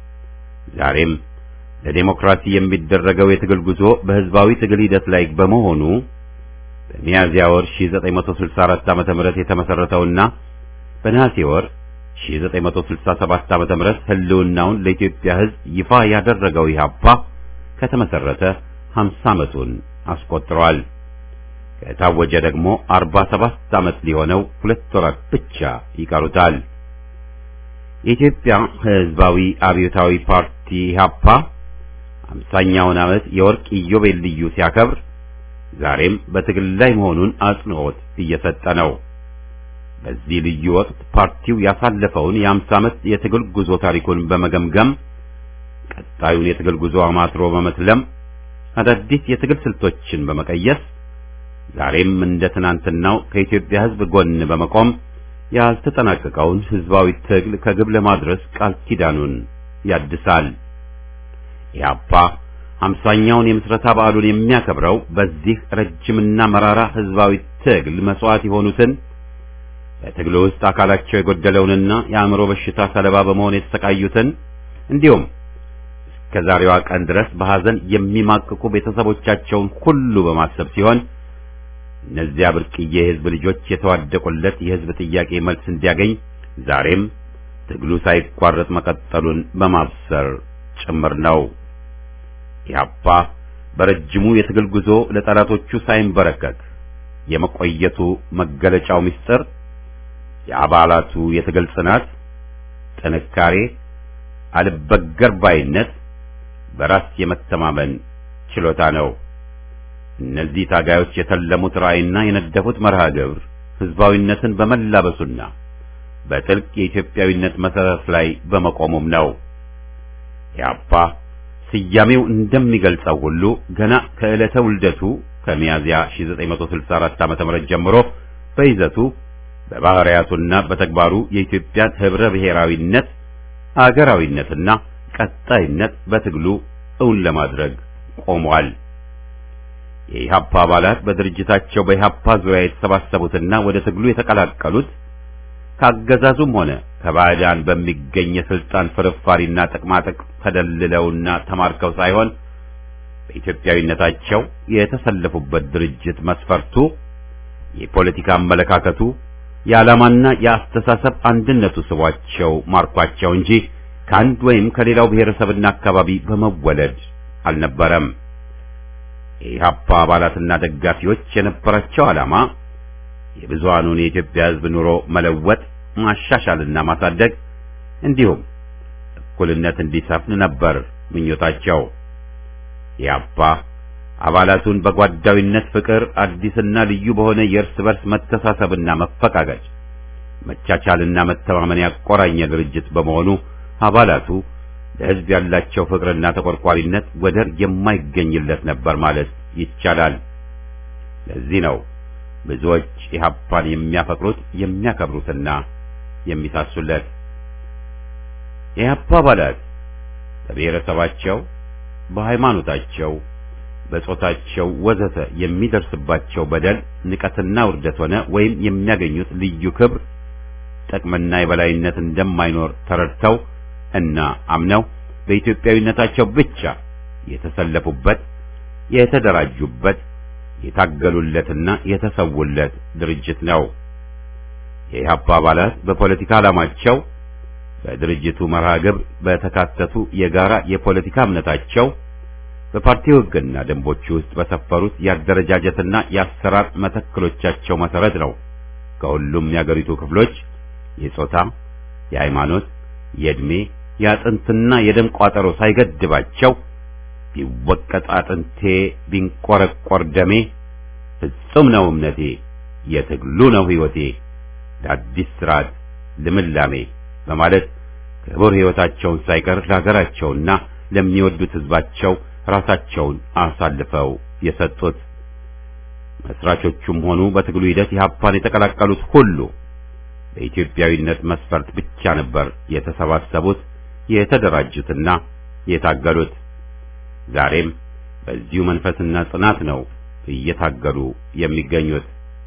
ዛሬም ለዴሞክራሲ የሚደረገው የትግል ጉዞ በህዝባዊ ትግል ሂደት ላይ በመሆኑ በሚያዝያ ወር 1964 ዓ.ም የተመሰረተውና በነሐሴ ወር 1967 ዓ.ም ህልውናውን ለኢትዮጵያ ሕዝብ ይፋ ያደረገው ኢህአፓ ከተመሰረተ 50 ዓመቱን አስቆጥሯል። ከታወጀ ደግሞ 47 ዓመት ሊሆነው ሁለት ወራት ብቻ ይቀሩታል። የኢትዮጵያ ሕዝባዊ አብዮታዊ ፓርቲ ኢህአፓ 50ኛውን ዓመት የወርቅ ኢዮቤልዩ ሲያከብር ዛሬም በትግል ላይ መሆኑን አጽንዖት እየሰጠ ነው። በዚህ ልዩ ወቅት ፓርቲው ያሳለፈውን የ50 ዓመት የትግል ጉዞ ታሪኩን በመገምገም ቀጣዩን የትግል ጉዞ አማትሮ በመስለም አዳዲስ የትግል ስልቶችን በመቀየስ ዛሬም እንደ ትናንትናው ከኢትዮጵያ ሕዝብ ጎን በመቆም ያልተጠናቀቀውን ሕዝባዊ ትግል ከግብ ለማድረስ ቃል ኪዳኑን ያድሳል። ኢህአፓ አምሳኛውን የምስረታ በዓሉን የሚያከብረው በዚህ ረጅምና መራራ ሕዝባዊ ትግል መስዋዕት የሆኑትን በትግሉ ውስጥ አካላቸው የጎደለውንና የአእምሮ በሽታ ሰለባ በመሆን የተሰቃዩትን እንዲሁም እስከ ዛሬዋ ቀን ድረስ በሐዘን የሚማቅቁ ቤተሰቦቻቸውን ሁሉ በማሰብ ሲሆን እነዚያ ብርቅዬ የሕዝብ ልጆች የተዋደቁለት የሕዝብ ጥያቄ መልስ እንዲያገኝ ዛሬም ትግሉ ሳይቋረጥ መቀጠሉን በማብሰር ጭምር ነው። ኢህአፓ በረጅሙ የትግል ጉዞ ለጠላቶቹ ሳይንበረከክ የመቆየቱ መገለጫው ምስጢር የአባላቱ የትግል ጽናት፣ ጥንካሬ፣ አልበገር ባይነት፣ በራስ የመተማመን ችሎታ ነው። እነዚህ ታጋዮች የተለሙት ራዕይና የነደፉት መርሃ ግብር ህዝባዊነትን በመላበሱና በጥልቅ የኢትዮጵያዊነት መሰረት ላይ በመቆሙም ነው። ኢህአፓ ስያሜው እንደሚገልጸው ሁሉ ገና ከዕለተ ውልደቱ ከሚያዝያ 1964 ዓ.ም ጀምሮ በይዘቱ በባህሪያቱና በተግባሩ የኢትዮጵያን ህብረ ብሔራዊነት፣ አገራዊነትና ቀጣይነት በትግሉ እውን ለማድረግ ቆሟል። የኢህአፓ አባላት በድርጅታቸው በኢህአፓ ዙሪያ የተሰባሰቡትና ወደ ትግሉ የተቀላቀሉት ካገዛዙም ሆነ ከባዕዳን በሚገኝ የስልጣን ፍርፋሪና ጥቅማጥቅም ተደልለውና ተማርከው ሳይሆን በኢትዮጵያዊነታቸው የተሰለፉበት ድርጅት መስፈርቱ፣ የፖለቲካ አመለካከቱ፣ የዓላማና የአስተሳሰብ አንድነቱ ስቧቸው ማርኳቸው እንጂ ከአንድ ወይም ከሌላው ብሔረሰብና አካባቢ በመወለድ አልነበረም። የኢህአፓ አባላትና ደጋፊዎች የነበራቸው ዓላማ የብዙሃኑን የኢትዮጵያ ሕዝብ ኑሮ መለወጥ፣ ማሻሻልና ማሳደግ እንዲሁም እኩልነት እንዲሰፍን ነበር ምኞታቸው። ኢህአፓ አባላቱን በጓዳዊነት ፍቅር አዲስና ልዩ በሆነ የእርስ በርስ መተሳሰብና መፈቃቀጭ፣ መቻቻልና መተማመን ያቆራኘ ድርጅት በመሆኑ አባላቱ ለሕዝብ ያላቸው ፍቅርና ተቆርቋሪነት ወደር የማይገኝለት ነበር ማለት ይቻላል። ለዚህ ነው ብዙዎች ኢህአፓን የሚያፈቅሩት የሚያከብሩትና የሚሳሱለት። የኢህአፓ አባላት በብሔረሰባቸው፣ በሃይማኖታቸው፣ በጾታቸው ወዘተ የሚደርስባቸው በደል፣ ንቀትና ውርደት ሆነ ወይም የሚያገኙት ልዩ ክብር፣ ጥቅምና የበላይነት እንደማይኖር ተረድተው እና አምነው በኢትዮጵያዊነታቸው ብቻ የተሰለፉበት የተደራጁበት የታገሉለትና የተሰውለት ድርጅት ነው። የኢህአፓ አባላት በፖለቲካ ዓላማቸው በድርጅቱ መርሃ ግብር በተካተቱ የጋራ የፖለቲካ እምነታቸው በፓርቲው ሕግና ደንቦች ውስጥ በሰፈሩት የአደረጃጀትና የአሰራር መተክሎቻቸው መሰረት ነው ከሁሉም የአገሪቱ ክፍሎች የጾታ፣ የሃይማኖት፣ የዕድሜ፣ የአጥንትና የደም ቋጠሮ ሳይገድባቸው ቢወቀጥ አጥንቴ ቢንቆረቆር ደሜ ፍጹም ነው እምነቴ የትግሉ ነው ሕይወቴ ለአዲስ ስርዓት ልምላሜ በማለት ክቡር ሕይወታቸውን ሳይቀር ለሀገራቸውና ለሚወዱት ሕዝባቸው ራሳቸውን አሳልፈው የሰጡት መስራቾቹም ሆኑ በትግሉ ሂደት ኢህአፓን የተቀላቀሉት ሁሉ በኢትዮጵያዊነት መስፈርት ብቻ ነበር የተሰባሰቡት የተደራጁትና የታገሉት። ዛሬም በዚሁ መንፈስና ጽናት ነው እየታገሉ የሚገኙት።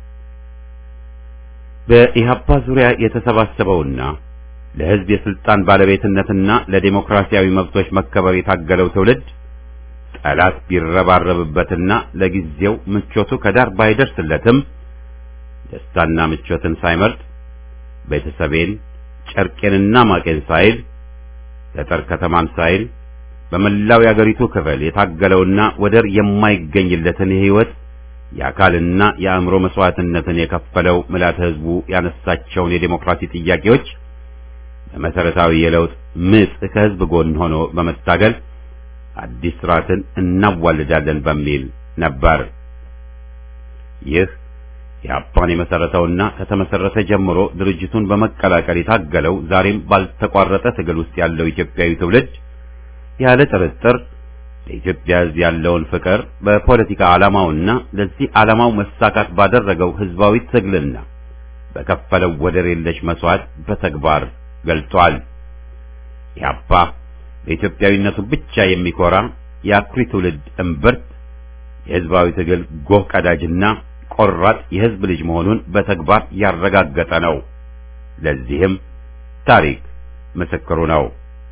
በኢህአፓ ዙሪያ የተሰባሰበውና ለሕዝብ የስልጣን ባለቤትነትና ለዴሞክራሲያዊ መብቶች መከበር የታገለው ትውልድ ጠላት ቢረባረብበትና ለጊዜው ምቾቱ ከዳር ባይደርስለትም ደስታና ምቾትን ሳይመርጥ ቤተሰቤን ጨርቄንና ማቄን ሳይል ገጠር ከተማን ሳይል በመላው የአገሪቱ ክፍል የታገለውና ወደር የማይገኝለትን የሕይወት የአካልና የአእምሮ መስዋዕትነትን የከፈለው ምልዓተ ሕዝቡ ያነሳቸውን የዴሞክራሲ ጥያቄዎች በመሰረታዊ የለውጥ ምጥ ከሕዝብ ጎን ሆኖ በመታገል አዲስ ስርዓትን እናዋልዳለን በሚል ነበር። ይህ የአፓን የመሰረተውና ከተመሰረተ ጀምሮ ድርጅቱን በመቀላቀል የታገለው ዛሬም ባልተቋረጠ ትግል ውስጥ ያለው ኢትዮጵያዊ ትውልድ ያለ ጥርጥር ለኢትዮጵያ ሕዝብ ያለውን ፍቅር በፖለቲካ ዓላማውና ለዚህ ዓላማው መሳካት ባደረገው ሕዝባዊ ትግልና በከፈለው ወደር የለሽ መስዋዕት በተግባር ገልጧል። ኢህአፓ በኢትዮጵያዊነቱ ብቻ የሚኮራ የአኩሪ ትውልድ እምብርት የሕዝባዊ ትግል ጎህ ቀዳጅና ቆራጥ የሕዝብ ልጅ መሆኑን በተግባር ያረጋገጠ ነው። ለዚህም ታሪክ ምስክሩ ነው።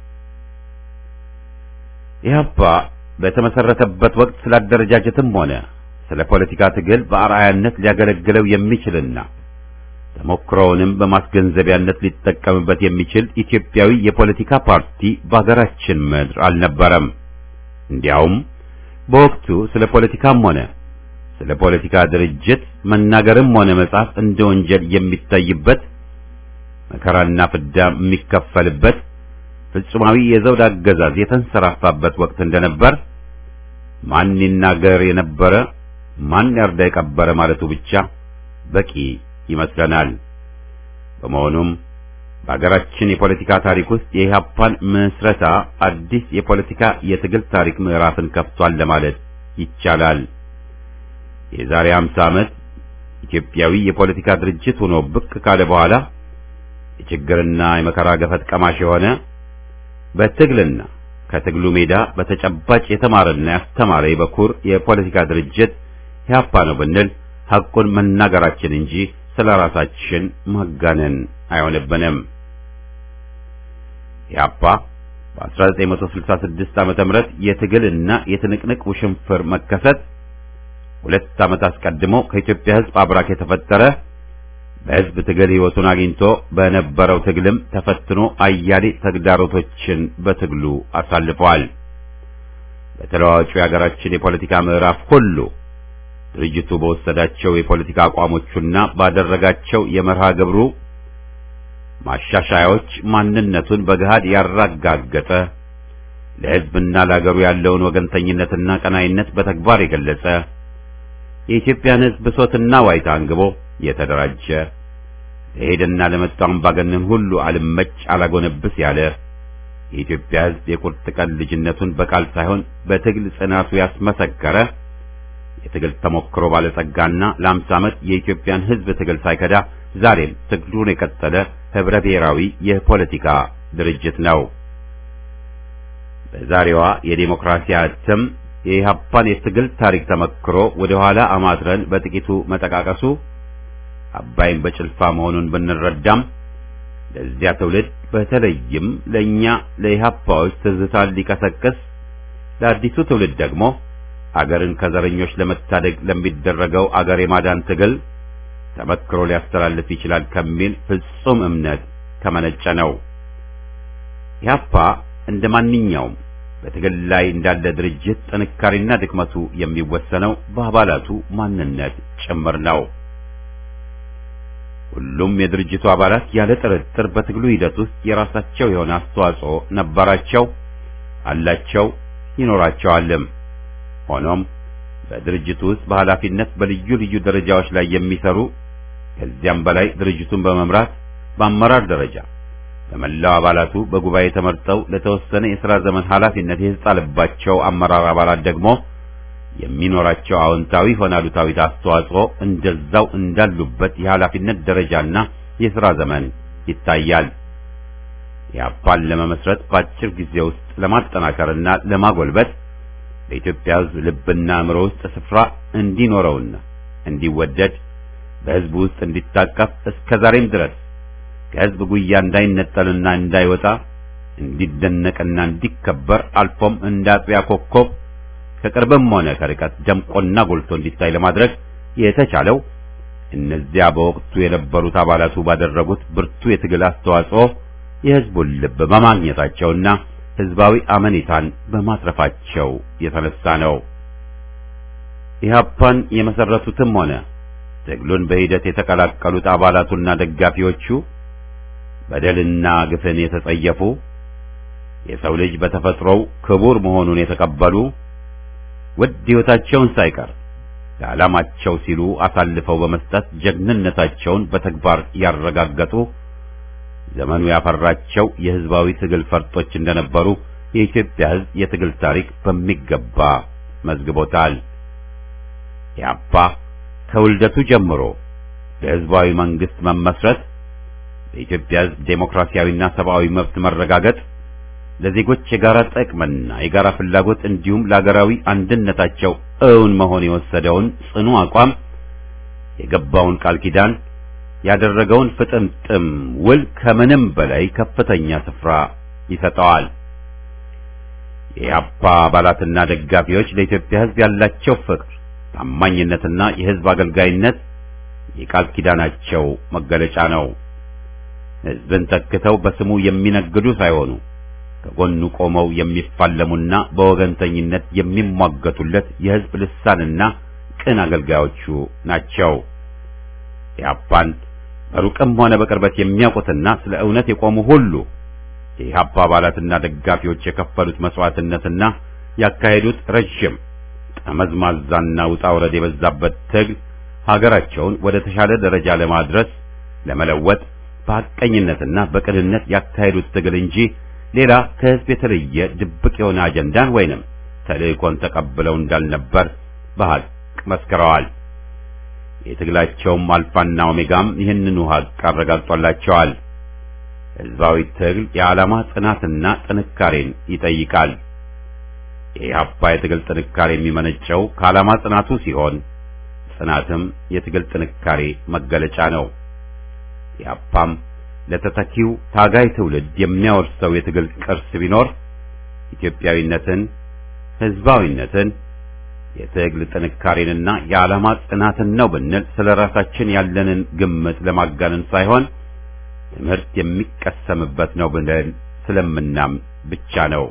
ኢህአፓ በተመሰረተበት ወቅት ስለ አደረጃጀትም ሆነ ስለ ፖለቲካ ትግል በአርአያነት ሊያገለግለው የሚችልና ተሞክሮውንም በማስገንዘቢያነት ሊጠቀምበት የሚችል ኢትዮጵያዊ የፖለቲካ ፓርቲ በሀገራችን ምድር አልነበረም። እንዲያውም በወቅቱ ስለ ፖለቲካም ሆነ ስለ ፖለቲካ ድርጅት መናገርም ሆነ መጻፍ እንደ ወንጀል የሚታይበት መከራና ፍዳ የሚከፈልበት ፍጹማዊ የዘውድ አገዛዝ የተንሰራፋበት ወቅት እንደነበር ማን ይናገር የነበረ ማን ያርዳ የቀበረ ማለቱ ብቻ በቂ ይመስለናል። በመሆኑም በሀገራችን የፖለቲካ ታሪክ ውስጥ የኢህአፓን ምስረታ አዲስ የፖለቲካ የትግል ታሪክ ምዕራፍን ከፍቷል ለማለት ይቻላል። የዛሬ 50 ዓመት ኢትዮጵያዊ የፖለቲካ ድርጅት ሆኖ ብቅ ካለ በኋላ የችግርና የመከራ ገፈት ቀማሽ የሆነ በትግልና ከትግሉ ሜዳ በተጨባጭ የተማረና ያስተማረ የበኩር የፖለቲካ ድርጅት ኢህአፓ ነው ብንል ሐቁን መናገራችን እንጂ ስለ ራሳችን ማጋነን አይሆንብንም። ኢህአፓ በ1966 ዓመተ ምህረት የትግልና የትንቅንቅ ውሽንፍር መከሰት ሁለት ዓመት አስቀድሞ ከኢትዮጵያ ሕዝብ አብራክ የተፈጠረ በሕዝብ ትግል ሕይወቱን አግኝቶ በነበረው ትግልም ተፈትኖ አያሌ ተግዳሮቶችን በትግሉ አሳልፈዋል። በተለዋዋጩ የሀገራችን የፖለቲካ ምዕራፍ ሁሉ ድርጅቱ በወሰዳቸው የፖለቲካ አቋሞቹና ባደረጋቸው የመርሃ ግብሩ ማሻሻያዎች ማንነቱን በገሃድ ያረጋገጠ ለሕዝብና ለአገሩ ያለውን ወገንተኝነትና ቀናይነት በተግባር የገለጸ የኢትዮጵያን ሕዝብ ብሶትና ዋይታ አንግቦ የተደራጀ ለሄደና ለመጣው አምባገነን ሁሉ አልመጭ አላጎነብስ ያለ የኢትዮጵያ ሕዝብ የቁርጥ ቀን ልጅነቱን በቃል ሳይሆን በትግል ጽናቱ ያስመሰከረ የትግል ተሞክሮ ባለጸጋና ለአምሳ ዓመት የኢትዮጵያን ሕዝብ ትግል ሳይከዳ ዛሬም ትግሉን የቀጠለ ህብረ ብሔራዊ የፖለቲካ ድርጅት ነው። በዛሬዋ የዴሞክራሲ እትም የኢህአፓን የትግል ታሪክ ተመክሮ ወደ ኋላ አማትረን በጥቂቱ መጠቃቀሱ አባይን በጭልፋ መሆኑን ብንረዳም ለዚያ ትውልድ በተለይም ለእኛ ለኢህአፓዎች ትዝታን ሊቀሰቅስ ለአዲሱ ትውልድ ደግሞ አገርን ከዘረኞች ለመታደግ ለሚደረገው አገር የማዳን ትግል ተመክሮ ሊያስተላልፍ ይችላል ከሚል ፍጹም እምነት ከመነጨ ነው። ኢህአፓ እንደ ማንኛውም በትግል ላይ እንዳለ ድርጅት ጥንካሬና ድክመቱ የሚወሰነው በአባላቱ ማንነት ጭምር ነው። ሁሉም የድርጅቱ አባላት ያለ ጥርጥር በትግሉ ሂደት ውስጥ የራሳቸው የሆነ አስተዋጽኦ ነበራቸው፣ አላቸው፣ ይኖራቸዋልም። ሆኖም በድርጅቱ ውስጥ በኃላፊነት በልዩ ልዩ ደረጃዎች ላይ የሚሰሩ ከዚያም በላይ ድርጅቱን በመምራት በአመራር ደረጃ በመላው አባላቱ በጉባኤ ተመርጠው ለተወሰነ የሥራ ዘመን ኃላፊነት የተጣለባቸው አመራር አባላት ደግሞ የሚኖራቸው አዎንታዊ ሆነ አሉታዊ አስተዋጽኦ እንደዛው እንዳሉበት የኃላፊነት ደረጃና የሥራ ዘመን ይታያል። ኢህአፓን ለመመስረት በአጭር ጊዜ ውስጥ ለማጠናከርና ለማጎልበት በኢትዮጵያ ሕዝብ ልብና አእምሮ ውስጥ ስፍራ እንዲኖረውና እንዲወደድ በሕዝቡ ውስጥ እንዲታቀፍ እስከ ዛሬም ድረስ ከሕዝብ ጉያ እንዳይነጠልና እንዳይወጣ እንዲደነቅና እንዲከበር አልፎም እንደ አጥቢያ ኮከብ ከቅርብም ሆነ ከርቀት ደምቆና ጎልቶ እንዲታይ ለማድረግ የተቻለው እነዚያ በወቅቱ የነበሩት አባላቱ ባደረጉት ብርቱ የትግል አስተዋጽኦ የሕዝቡን ልብ በማግኘታቸውና ሕዝባዊ አመኔታን በማትረፋቸው የተነሳ ነው። ኢህአፓን የመሰረቱትም ሆነ ትግሉን በሂደት የተቀላቀሉት አባላቱና ደጋፊዎቹ በደልና ግፍን የተጸየፉ የሰው ልጅ በተፈጥሮው ክቡር መሆኑን የተቀበሉ ውድ ሕይወታቸውን ሳይቀር ለዓላማቸው ሲሉ አሳልፈው በመስጠት ጀግንነታቸውን በተግባር ያረጋገጡ ዘመኑ ያፈራቸው የሕዝባዊ ትግል ፈርጦች እንደነበሩ የኢትዮጵያ ሕዝብ የትግል ታሪክ በሚገባ መዝግቦታል። ኢህአፓ ከውልደቱ ጀምሮ ለሕዝባዊ መንግስት መመስረት፣ ለኢትዮጵያ ሕዝብ ዴሞክራሲያዊና ሰብአዊ መብት መረጋገጥ፣ ለዜጎች የጋራ ጥቅምና የጋራ ፍላጎት እንዲሁም ለሀገራዊ አንድነታቸው እውን መሆን የወሰደውን ጽኑ አቋም የገባውን ቃል ኪዳን ያደረገውን ፍጥምጥም ውል ከምንም በላይ ከፍተኛ ስፍራ ይሰጠዋል። የኢህአፓ አባላትና ደጋፊዎች ለኢትዮጵያ ሕዝብ ያላቸው ፍቅር፣ ታማኝነትና የሕዝብ አገልጋይነት የቃል ኪዳናቸው መገለጫ ነው። ሕዝብን ተክተው በስሙ የሚነግዱ ሳይሆኑ ከጎኑ ቆመው የሚፋለሙና በወገንተኝነት የሚሟገቱለት የሕዝብ ልሳንና ቅን አገልጋዮቹ ናቸው። ኢህአፓን በሩቅም ሆነ በቅርበት የሚያውቁትና ስለ እውነት የቆሙ ሁሉ የኢህአፓ አባላትና ደጋፊዎች የከፈሉት መስዋዕትነትና ያካሄዱት ረጅም ጠመዝማዛና ውጣ ውረድ የበዛበት ትግል ሀገራቸውን ወደ ተሻለ ደረጃ ለማድረስ ለመለወጥ በሐቀኝነትና በቅንነት ያካሄዱት ትግል እንጂ ሌላ ከሕዝብ የተለየ ድብቅ የሆነ አጀንዳን ወይንም ተልእኮን ተቀብለው እንዳልነበር በሐቅ መስክረዋል። የትግላቸውም አልፋና ኦሜጋም ይህንኑ ሐቅ አረጋግጦላቸዋል። ሕዝባዊ ትግል የዓላማ ጽናትና ጥንካሬን ይጠይቃል። የኢህአፓ የትግል ጥንካሬ የሚመነጨው ከዓላማ ጽናቱ ሲሆን ጽናትም የትግል ጥንካሬ መገለጫ ነው። ኢህአፓም ለተተኪው ታጋይ ትውልድ የሚያወርሰው የትግል ቅርስ ቢኖር ኢትዮጵያዊነትን፣ ሕዝባዊነትን፣ የትግል ጥንካሬንና የዓላማ ጽናትን ነው ብንል ስለ ራሳችን ያለንን ግምት ለማጋነን ሳይሆን ትምህርት የሚቀሰምበት ነው ብለን ስለምናም ብቻ ነው።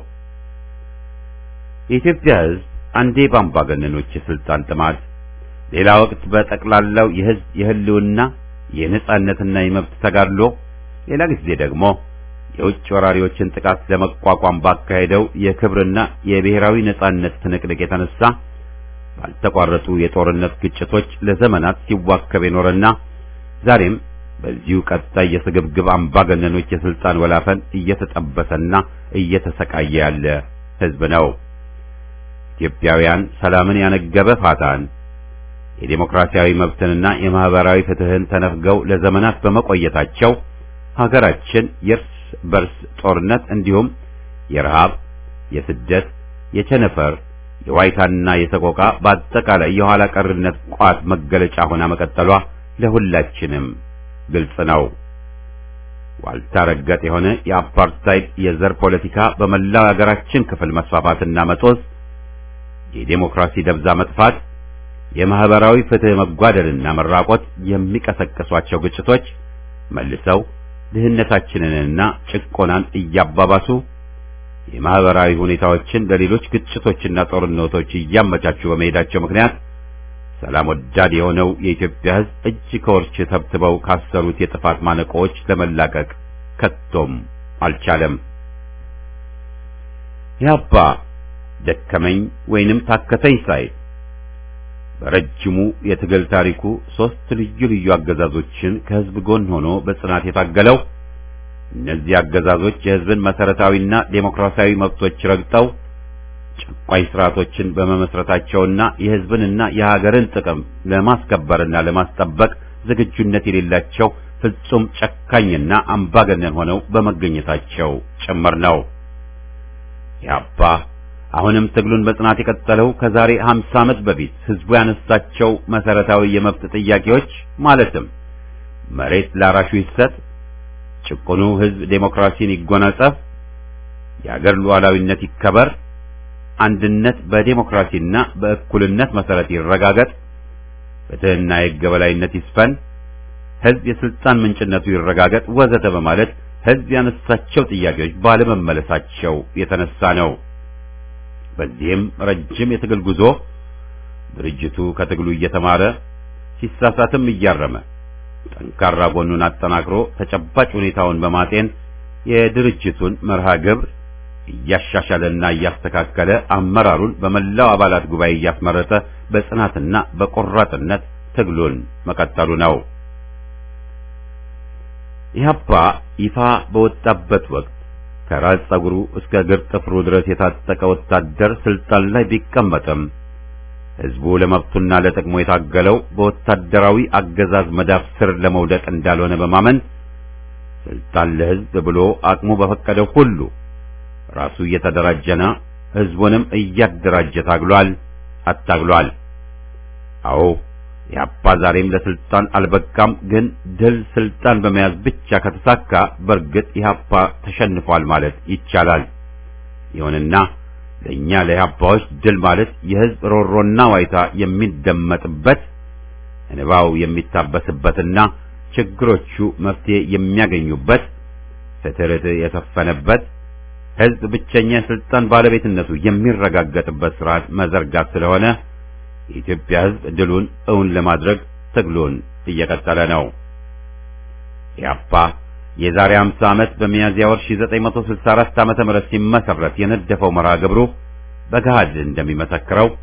የኢትዮጵያ ሕዝብ አንዴ በአምባገነኖች የስልጣን ጥማት፣ ሌላ ወቅት በጠቅላላው የሕዝብ የህልውና የነጻነትና የመብት ተጋድሎ፣ ሌላ ጊዜ ደግሞ የውጭ ወራሪዎችን ጥቃት ለመቋቋም ባካሄደው የክብርና የብሔራዊ ነጻነት ትንቅንቅ የተነሳ ባልተቋረጡ የጦርነት ግጭቶች ለዘመናት ሲዋከብ የኖረና ዛሬም በዚሁ ቀጣይ የስግብግብ አምባገነኖች የስልጣን ወላፈን እየተጠበሰና እየተሰቃየ ያለ ሕዝብ ነው። ኢትዮጵያውያን ሰላምን ያነገበ ፋታን የዴሞክራሲያዊ መብትንና የማህበራዊ ፍትህን ተነፍገው ለዘመናት በመቆየታቸው ሀገራችን የእርስ በርስ ጦርነት እንዲሁም የረሃብ፣ የስደት፣ የቸነፈር፣ የዋይታና የሰቆቃ በአጠቃላይ የኋላ ቀርነት ቋት መገለጫ ሆና መቀጠሏ ለሁላችንም ግልጽ ነው። ዋልታ ረገጥ የሆነ የአፓርታይድ የዘር ፖለቲካ በመላው ሀገራችን ክፍል መስፋፋትና መጦዝ፣ የዴሞክራሲ ደብዛ መጥፋት፣ የማህበራዊ ፍትህ መጓደልና መራቆት የሚቀሰቅሷቸው ግጭቶች መልሰው ድህነታችንንና ጭቆናን እያባባሱ የማህበራዊ ሁኔታዎችን ለሌሎች ግጭቶችና ጦርነቶች እያመቻቹ በመሄዳቸው ምክንያት ሰላም ወዳድ የሆነው የኢትዮጵያ ሕዝብ እጅ ከወርች ተብትበው ካሰሩት የጥፋት ማነቆዎች ለመላቀቅ ከቶም አልቻለም። ያባ ደከመኝ ወይንም ታከተኝ ሳይል በረጅሙ የትግል ታሪኩ ሶስት ልዩ ልዩ አገዛዞችን ከህዝብ ጎን ሆኖ በጽናት የታገለው እነዚህ አገዛዞች የህዝብን መሰረታዊና ዴሞክራሲያዊ መብቶች ረግጠው ጨቋኝ ስርዓቶችን በመመስረታቸውና የህዝብንና የሀገርን ጥቅም ለማስከበርና ለማስጠበቅ ዝግጁነት የሌላቸው ፍጹም ጨካኝና አምባገነን ሆነው በመገኘታቸው ጭምር ነው። ያባ አሁንም ትግሉን በጽናት የቀጠለው ከዛሬ 50 ዓመት በፊት ህዝቡ ያነሳቸው መሰረታዊ የመብት ጥያቄዎች ማለትም መሬት ላራሹ ይሰጥ፣ ጭቁኑ ህዝብ ዴሞክራሲን ይጎናጸፍ፣ የአገር ሉዓላዊነት ይከበር፣ አንድነት በዴሞክራሲና በእኩልነት መሰረት ይረጋገጥ፣ ፍትህና የሕግ የበላይነት ይስፈን፣ ህዝብ የስልጣን ምንጭነቱ ይረጋገጥ ወዘተ በማለት ህዝብ ያነሳቸው ጥያቄዎች ባለመመለሳቸው የተነሳ ነው። በዚህም ረጅም የትግል ጉዞ ድርጅቱ ከትግሉ እየተማረ ሲሳሳትም እያረመ ጠንካራ ጎኑን አጠናክሮ ተጨባጭ ሁኔታውን በማጤን የድርጅቱን መርሃ ግብር እያሻሻለና እያስተካከለ አመራሩን በመላው አባላት ጉባኤ እያስመረጠ በጽናትና በቆራጥነት ትግሉን መቀጠሉ ነው። ኢህአፓ ይፋ በወጣበት ወቅት ከራስ ጸጉሩ እስከ እግር ጥፍሩ ድረስ የታጠቀ ወታደር ስልጣን ላይ ቢቀመጥም ህዝቡ ለመብቱና ለጥቅሙ የታገለው በወታደራዊ አገዛዝ መዳፍ ስር ለመውደቅ እንዳልሆነ በማመን ስልጣን ለህዝብ ብሎ አቅሙ በፈቀደው ሁሉ ራሱ እየተደራጀና ህዝቡንም እያደራጀ ታግሏል፣ አታግሏል። አዎ ኢህአፓ ዛሬም ለስልጣን አልበቃም። ግን ድል ስልጣን በመያዝ ብቻ ከተሳካ በእርግጥ ኢህአፓ ተሸንፏል ማለት ይቻላል። ይሁንና ለእኛ ለኢህአፓዎች ድል ማለት የህዝብ ሮሮና ዋይታ የሚደመጥበት እንባው የሚታበስበትና ችግሮቹ መፍትሄ የሚያገኙበት ፍትህ የሰፈነበት ህዝብ ብቸኛ የስልጣን ባለቤትነቱ የሚረጋገጥበት ስርዓት መዘርጋት ስለሆነ የኢትዮጵያ ህዝብ ድሉን እውን ለማድረግ ትግሉን እየቀጠለ ነው። ኢህአፓ የዛሬ 50 ዓመት በሚያዝያ ወር 1964 ዓመተ ምህረት ሲመሰረት የነደፈው መርሃ ግብሩ በገሃድ እንደሚመሰክረው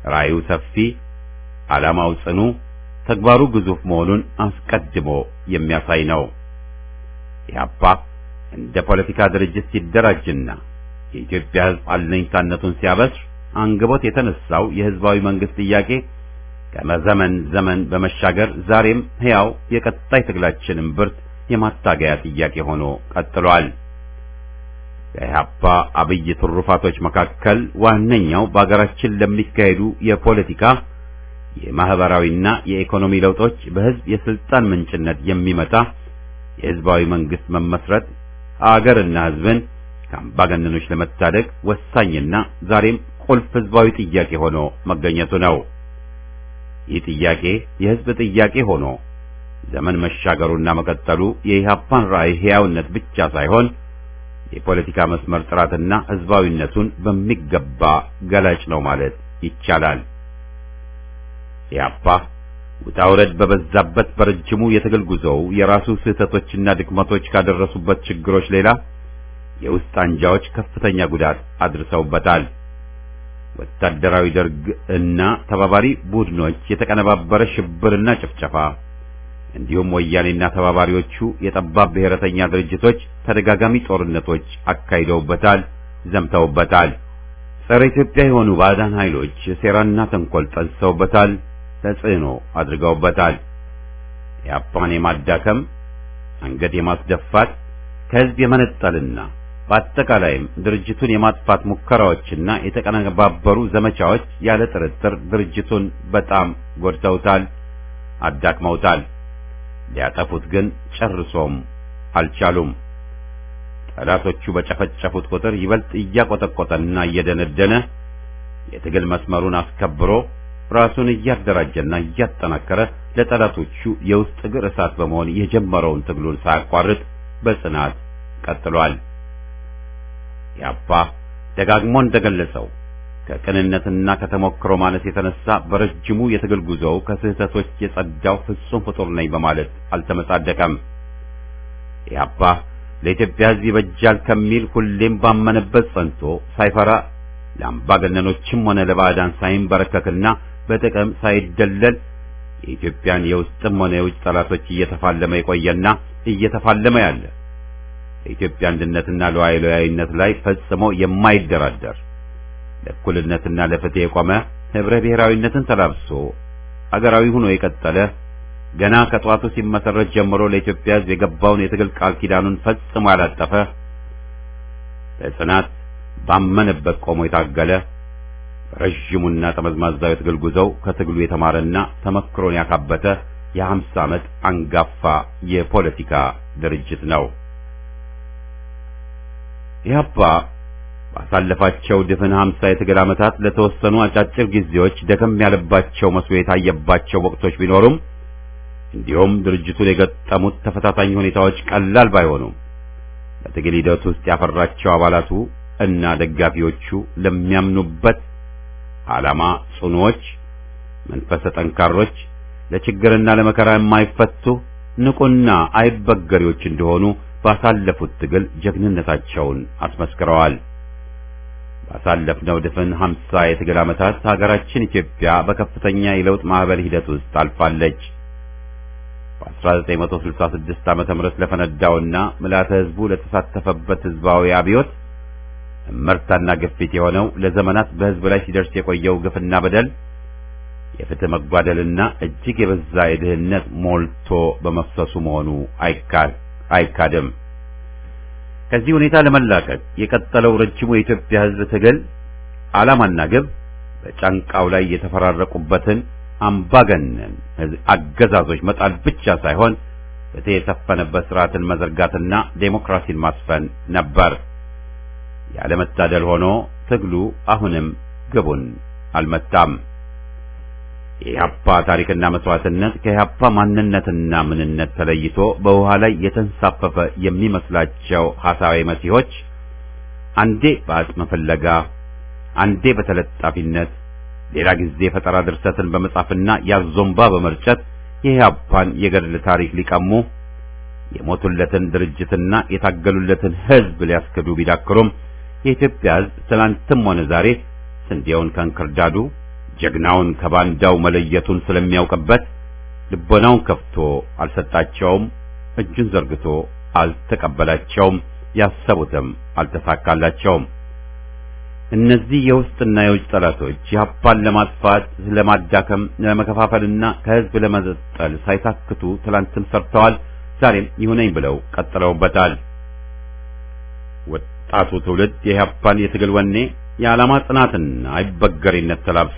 ራእዩ ሰፊ፣ ዓላማው ጽኑ፣ ተግባሩ ግዙፍ መሆኑን አስቀድሞ የሚያሳይ ነው። ኢህአፓ እንደ ፖለቲካ ድርጅት ሲደራጅና የኢትዮጵያ ሕዝብ አለኝታነቱን ሲያበስር አንግቦት የተነሳው የህዝባዊ መንግስት ጥያቄ ከመዘመን ዘመን በመሻገር ዛሬም ሕያው የቀጣይ ትግላችን እምብርት የማታገያ ጥያቄ ሆኖ ቀጥሏል። ከኢህአፓ አብይ ትሩፋቶች መካከል ዋነኛው በአገራችን ለሚካሄዱ የፖለቲካ የማህበራዊና የኢኮኖሚ ለውጦች በህዝብ የስልጣን ምንጭነት የሚመጣ የህዝባዊ መንግስት መመስረት አገርና ህዝብን ከአምባገነኖች ለመታደግ ወሳኝና ዛሬም ቁልፍ ህዝባዊ ጥያቄ ሆኖ መገኘቱ ነው። ይህ ጥያቄ የህዝብ ጥያቄ ሆኖ ዘመን መሻገሩና መቀጠሉ የኢህአፓን ራዕይ ሕያውነት ብቻ ሳይሆን የፖለቲካ መስመር ጥራትና ህዝባዊነቱን በሚገባ ገላጭ ነው ማለት ይቻላል። ኢህአፓ ውጣ ውረድ በበዛበት በረጅሙ የትግል ጉዞው የራሱ ስህተቶችና ድክመቶች ካደረሱበት ችግሮች ሌላ የውስጥ አንጃዎች ከፍተኛ ጉዳት አድርሰውበታል። ወታደራዊ ደርግ እና ተባባሪ ቡድኖች የተቀነባበረ ሽብርና ጭፍጨፋ እንዲሁም ወያኔና ተባባሪዎቹ የጠባብ ብሔረተኛ ድርጅቶች ተደጋጋሚ ጦርነቶች አካሂደውበታል፣ ዘምተውበታል። ጸረ ኢትዮጵያ የሆኑ ባዕዳን ኃይሎች ሴራና ተንኮል ጠንስሰውበታል፣ ተጽዕኖ አድርገውበታል። የአፓን የማዳከም አንገት የማስደፋት ከህዝብ የመነጠልና በአጠቃላይም ድርጅቱን የማጥፋት ሙከራዎችና የተቀነባበሩ ዘመቻዎች ያለ ጥርጥር ድርጅቱን በጣም ጎድተውታል፣ አዳክመውታል። ሊያጠፉት ግን ጨርሶም አልቻሉም። ጠላቶቹ በጨፈጨፉት ቁጥር ይበልጥ እያቆጠቆጠና እየደነደነ የትግል መስመሩን አስከብሮ ራሱን እያደራጀና እያጠናከረ ለጠላቶቹ የውስጥ እግር እሳት በመሆን የጀመረውን ትግሉን ሳያቋርጥ በጽናት ቀጥሏል። ያባ ደጋግሞ እንደገለጸው ከቅንነትና ከተሞክሮ ማነስ የተነሳ በረጅሙ የትግል ጉዞው ከስህተቶች የጸዳው ፍጹም ፍጡር ነኝ በማለት አልተመጻደቀም። ያባ ለኢትዮጵያ ሕዝብ ይበጃል ከሚል ሁሌም ባመነበት ጸንቶ ሳይፈራ ለአምባገነኖችም ሆነ ለባዕዳን ሳይንበረከክና በጥቅም ሳይደለል የኢትዮጵያን የውስጥም ሆነ የውጭ ጠላቶች እየተፋለመ የቆየና እየተፋለመ ያለ የኢትዮጵያ አንድነትና ሉዓላዊነት ላይ ፈጽሞ የማይደራደር ለእኩልነትና ለፍትህ የቆመ ህብረ ብሔራዊነትን ተላብሶ አገራዊ ሆኖ የቀጠለ ገና ከጧቱ ሲመሰረት ጀምሮ ለኢትዮጵያ ሕዝብ የገባውን የትግል ቃል ኪዳኑን ፈጽሞ ያላጠፈ በጽናት ባመነበት ቆሞ የታገለ ረዥሙና ጠመዝማዛው የትግል ጉዞው ከትግሉ የተማረና ተመክሮን ያካበተ የሀምሳ ዓመት አንጋፋ የፖለቲካ ድርጅት ነው። ኢህአፓ ባሳለፋቸው ድፍን ሀምሳ የትግል ዓመታት ለተወሰኑ አጫጭር ጊዜዎች ደከም ያለባቸው መስሎ የታየባቸው ወቅቶች ቢኖሩም እንዲሁም ድርጅቱን የገጠሙት ተፈታታኝ ሁኔታዎች ቀላል ባይሆኑም በትግል ሂደት ውስጥ ያፈራቸው አባላቱ እና ደጋፊዎቹ ለሚያምኑበት ዓላማ ጽኑዎች፣ መንፈሰ ጠንካሮች፣ ለችግርና ለመከራ የማይፈቱ ንቁና አይበገሪዎች እንደሆኑ ባሳለፉት ትግል ጀግንነታቸውን አስመስክረዋል። ባሳለፍነው ድፍን ሀምሳ የትግል ዓመታት ሀገራችን ኢትዮጵያ በከፍተኛ የለውጥ ማዕበል ሂደት ውስጥ አልፋለች። በ1966 ዓመተ ምህረት ለፈነዳውና ምልዓተ ሕዝቡ ለተሳተፈበት ሕዝባዊ አብዮት እመርታና ግፊት የሆነው ለዘመናት በሕዝብ ላይ ሲደርስ የቆየው ግፍና በደል የፍትህ መጓደልና እጅግ የበዛ የድህነት ሞልቶ በመፍሰሱ መሆኑ አይካድም። ከዚህ ሁኔታ ለመላቀቅ የቀጠለው ረጅሙ የኢትዮጵያ ሕዝብ ትግል ዓላማና ግብ በጫንቃው ላይ የተፈራረቁበትን አምባገነን አገዛዞች መጣል ብቻ ሳይሆን ፍትህ የሰፈነበት ስርዓትን መዘርጋትና ዴሞክራሲን ማስፈን ነበር። ያለመታደል ሆኖ ትግሉ አሁንም ግቡን አልመታም። የኢህአፓ ታሪክና መስዋዕትነት ከኢህአፓ ማንነትና ምንነት ተለይቶ በውሃ ላይ የተንሳፈፈ የሚመስላቸው ሐሳዊ መሲሆች አንዴ በአጽመ ፍለጋ፣ አንዴ በተለጣፊነት፣ ሌላ ጊዜ ፈጠራ ድርሰትን በመጻፍና ያዞምባ በመርጨት የኢህአፓን የገድል ታሪክ ሊቀሙ የሞቱለትን ድርጅትና የታገሉለትን ሕዝብ ሊያስክዱ ቢዳክሩም የኢትዮጵያ ሕዝብ ትናንትም ሆነ ዛሬ ስንዴውን ከእንክርዳዱ ጀግናውን ከባንዳው መለየቱን ስለሚያውቅበት ልቦናውን ከፍቶ አልሰጣቸውም፣ እጁን ዘርግቶ አልተቀበላቸውም፣ ያሰቡትም አልተሳካላቸውም። እነዚህ የውስጥና የውጭ ጠላቶች ኢህአፓን ለማጥፋት፣ ለማዳከም፣ ለመከፋፈልና ከህዝብ ለመዘጠል ሳይታክቱ ትላንትም ሰርተዋል። ዛሬም ይሁነኝ ብለው ቀጥለውበታል። ወጣቱ ትውልድ የኢህአፓን የትግል ወኔ የዓላማ ጽናትና አይበገሬነት ተላብሶ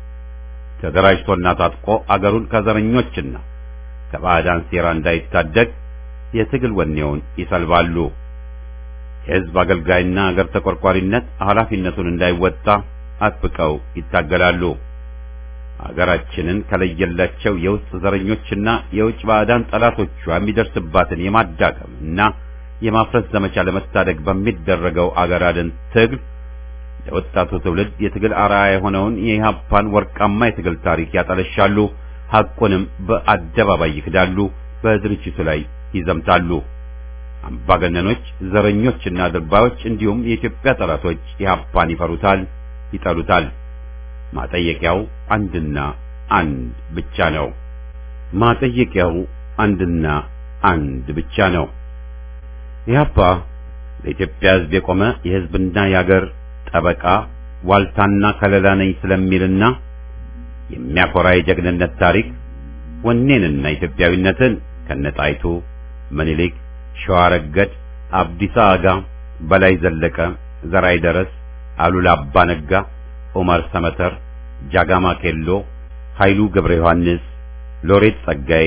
ተደራጅቶና ታጥቆ አገሩን ከዘረኞችና ከባዕዳን ሴራ እንዳይታደግ የትግል ወኔውን ይሰልባሉ። የህዝብ አገልጋይና አገር ተቆርቋሪነት ኃላፊነቱን እንዳይወጣ አጥብቀው ይታገላሉ። አገራችንን ከለየላቸው የውስጥ ዘረኞችና የውጭ ባዕዳን ጠላቶቿ የሚደርስባትን የማዳከም እና የማፍረስ ዘመቻ ለመታደግ በሚደረገው አገር አድን ትግል ለወጣቱ ትውልድ የትግል አርአያ የሆነውን የኢህአፓን ወርቃማ የትግል ታሪክ ያጠለሻሉ። ሐቁንም በአደባባይ ይክዳሉ። በድርጅቱ ላይ ይዘምታሉ። አምባገነኖች፣ ዘረኞችና ድርባዮች እንዲሁም የኢትዮጵያ ጠላቶች ኢህአፓን ይፈሩታል፣ ይጠሉታል። ማጠየቂያው አንድና አንድ ብቻ ነው። ማጠየቂያው አንድና አንድ ብቻ ነው። ኢህአፓ ለኢትዮጵያ ሕዝብ የቆመ የሕዝብና የአገር ጠበቃ ዋልታና ከለላ ነኝ ስለሚልና የሚያኮራ የጀግንነት ታሪክ ወኔንና ኢትዮጵያዊነትን ከነጣይቱ ምኒልክ፣ ሸዋረገድ፣ አብዲሳ አጋ፣ በላይ ዘለቀ፣ ዘራይ ደረስ፣ አሉላ አባ ነጋ፣ ዑመር ሰመተር፣ ጃጋማ ኬሎ፣ ኃይሉ ገብረ ዮሐንስ፣ ሎሬት ጸጋዬ፣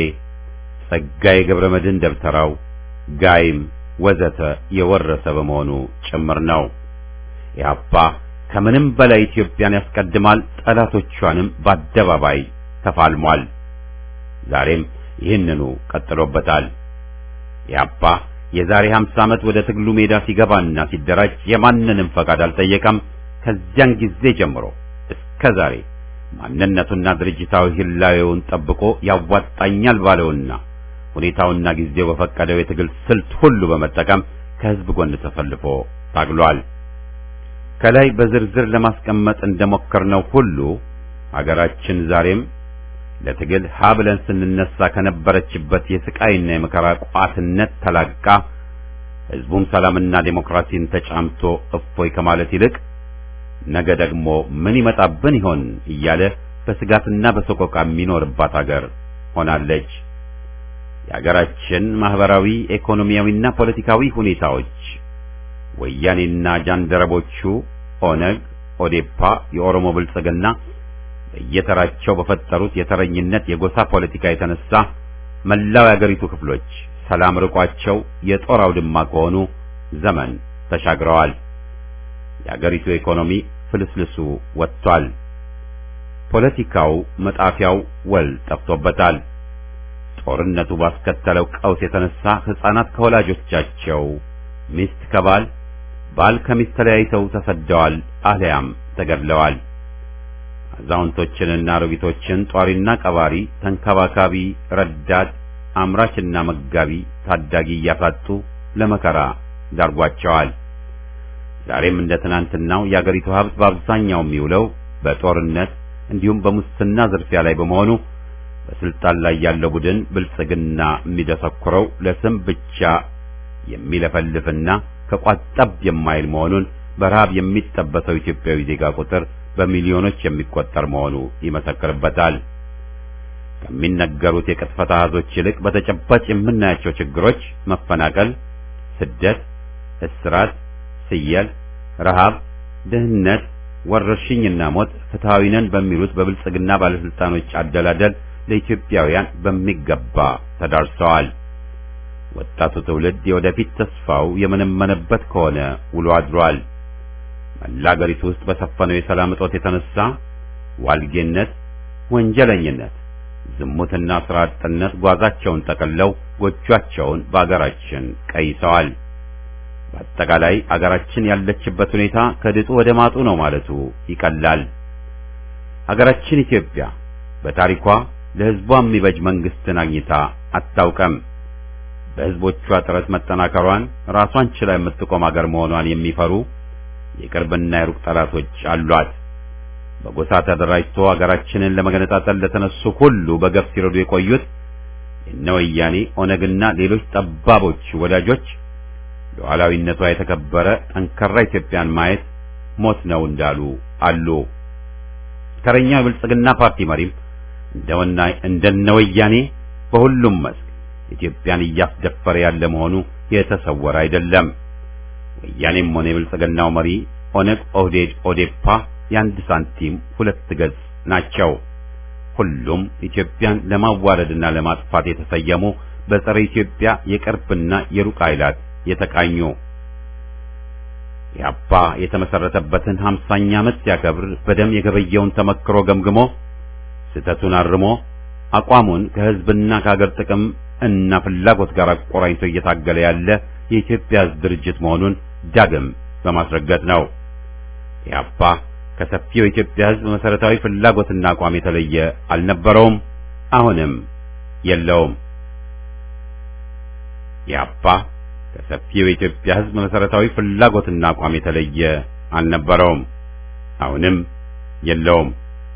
ጸጋዬ ገብረ መድህን ደብተራው፣ ጋይም ወዘተ የወረሰ በመሆኑ ጭምር ነው። ኢህአፓ ከምንም በላይ ኢትዮጵያን ያስቀድማል፣ ጠላቶቿንም በአደባባይ ተፋልሟል። ዛሬም ይህንኑ ቀጥሎበታል። ኢህአፓ የዛሬ 50 ዓመት ወደ ትግሉ ሜዳ ሲገባና ሲደራጅ የማንንም ፈቃድ አልጠየቀም። ከዚያን ጊዜ ጀምሮ እስከ ዛሬ ማንነቱና ድርጅታዊ ህላዌውን ጠብቆ ያዋጣኛል ባለውና ሁኔታውና ጊዜው በፈቀደው የትግል ስልት ሁሉ በመጠቀም ከህዝብ ጎን ተሰልፎ ታግሏል። ከላይ በዝርዝር ለማስቀመጥ እንደሞከርነው ሁሉ አገራችን ዛሬም ለትግል ሀ ብለን ስንነሳ ከነበረችበት የስቃይና የመከራ ቋትነት ተላቃ ህዝቡም ሰላምና ዴሞክራሲን ተጫምቶ እፎይ ከማለት ይልቅ ነገ ደግሞ ምን ይመጣብን ይሆን እያለ በስጋትና በሰቆቃ የሚኖርባት አገር ሆናለች። የአገራችን ማህበራዊ፣ ኢኮኖሚያዊና ፖለቲካዊ ሁኔታዎች ወያኔና ጃንደረቦቹ ኦነግ፣ ኦዴፓ፣ የኦሮሞ ብልጽግና በየተራቸው በፈጠሩት የተረኝነት የጎሳ ፖለቲካ የተነሳ መላው የአገሪቱ ክፍሎች ሰላም ርቋቸው የጦር አውድማ ከሆኑ ዘመን ተሻግረዋል። የአገሪቱ ኢኮኖሚ ፍልስልሱ ወጥቷል። ፖለቲካው መጣፊያው ወል ጠፍቶበታል። ጦርነቱ ባስከተለው ቀውስ የተነሳ ሕፃናት ከወላጆቻቸው፣ ሚስት ከባል፣ ባል ከሚስት ተለያይተው ተሰደዋል አልያም ተገድለዋል። አዛውንቶችንና አሮጊቶችን ጧሪና ቀባሪ፣ ተንከባካቢ፣ ረዳት፣ አምራችና መጋቢ፣ ታዳጊ እያሳጡ ለመከራ ዳርጓቸዋል። ዛሬም እንደ ትናንትናው የአገሪቱ ሀብት በአብዛኛው የሚውለው በጦርነት እንዲሁም በሙስና ዝርፊያ ላይ በመሆኑ በስልጣን ላይ ያለው ቡድን ብልጽግና የሚደሰኩረው ለስም ብቻ የሚለፈልፍና ከቋጠብ የማይል መሆኑን በረሃብ የሚጠበሰው ኢትዮጵያዊ ዜጋ ቁጥር በሚሊዮኖች የሚቆጠር መሆኑ ይመሰክርበታል። ከሚነገሩት የቅጥፈት አሃዞች ይልቅ በተጨባጭ የምናያቸው ችግሮች መፈናቀል፣ ስደት፣ እስራት፣ ስየል፣ ረሃብ፣ ድህነት፣ ወረርሽኝና ሞት ፍትሐዊ ነን በሚሉት በብልጽግና ባለስልጣኖች አደላደል ለኢትዮጵያውያን በሚገባ ተዳርሰዋል። ወጣቱ ትውልድ የወደፊት ተስፋው የመነመነበት ከሆነ ውሎ አድሯል። መላ አገሪቱ ውስጥ በሰፈነው የሰላም እጦት የተነሳ ዋልጌነት፣ ወንጀለኝነት፣ ዝሙትና ስራ አጥነት ጓዛቸውን ጠቅልለው ጎጇቸውን በአገራችን ቀይሰዋል። በአጠቃላይ አገራችን ያለችበት ሁኔታ ከድጡ ወደ ማጡ ነው ማለቱ ይቀላል። አገራችን ኢትዮጵያ በታሪኳ ለሕዝቧ የሚበጅ መንግስትን አግኝታ አታውቅም። በሕዝቦቿ ጥረት መጠናከሯን ራሷን ችላ የምትቆም አገር መሆኗን የሚፈሩ የቅርብና የሩቅ ጠላቶች አሏት። በጎሳ ተደራጅቶ አገራችንን ለመገነጣጠል ለተነሱ ሁሉ በገፍ ሲረዱ የቆዩት የነ ወያኔ ኦነግና ሌሎች ጠባቦች ወዳጆች ሉዓላዊነቷ የተከበረ ጠንካራ ኢትዮጵያን ማየት ሞት ነው እንዳሉ አሉ። ተረኛው የብልጽግና ፓርቲ መሪም እንደወና እንደነ ወያኔ በሁሉም መስክ ኢትዮጵያን እያስደፈረ ያለ መሆኑ የተሰወረ አይደለም። ወያኔም ሆነ የብልጽግናው መሪ ኦነግ፣ ኦህዴድ፣ ኦዴፓ የአንድ ሳንቲም ሁለት ገጽ ናቸው። ሁሉም ኢትዮጵያን ለማዋረድና ለማጥፋት የተሰየሙ በጸረ ኢትዮጵያ የቅርብና የሩቅ ኃይላት የተቃኙ ኢህአፓ የተመሰረተበትን ሀምሳኛ ዓመት ሲያከብር በደም የገበየውን ተመክሮ ገምግሞ ስህተቱን አርሞ አቋሙን ከህዝብና ከሀገር ጥቅም እና ፍላጎት ጋር አቆራኝቶ እየታገለ ያለ የኢትዮጵያ ህዝብ ድርጅት መሆኑን ዳግም በማስረገጥ ነው። ኢህአፓ ከሰፊው የኢትዮጵያ ህዝብ መሰረታዊ ፍላጎትና አቋም የተለየ አልነበረውም፣ አሁንም የለውም። ኢህአፓ ከሰፊው የኢትዮጵያ ህዝብ መሰረታዊ ፍላጎትና አቋም የተለየ አልነበረውም፣ አሁንም የለውም።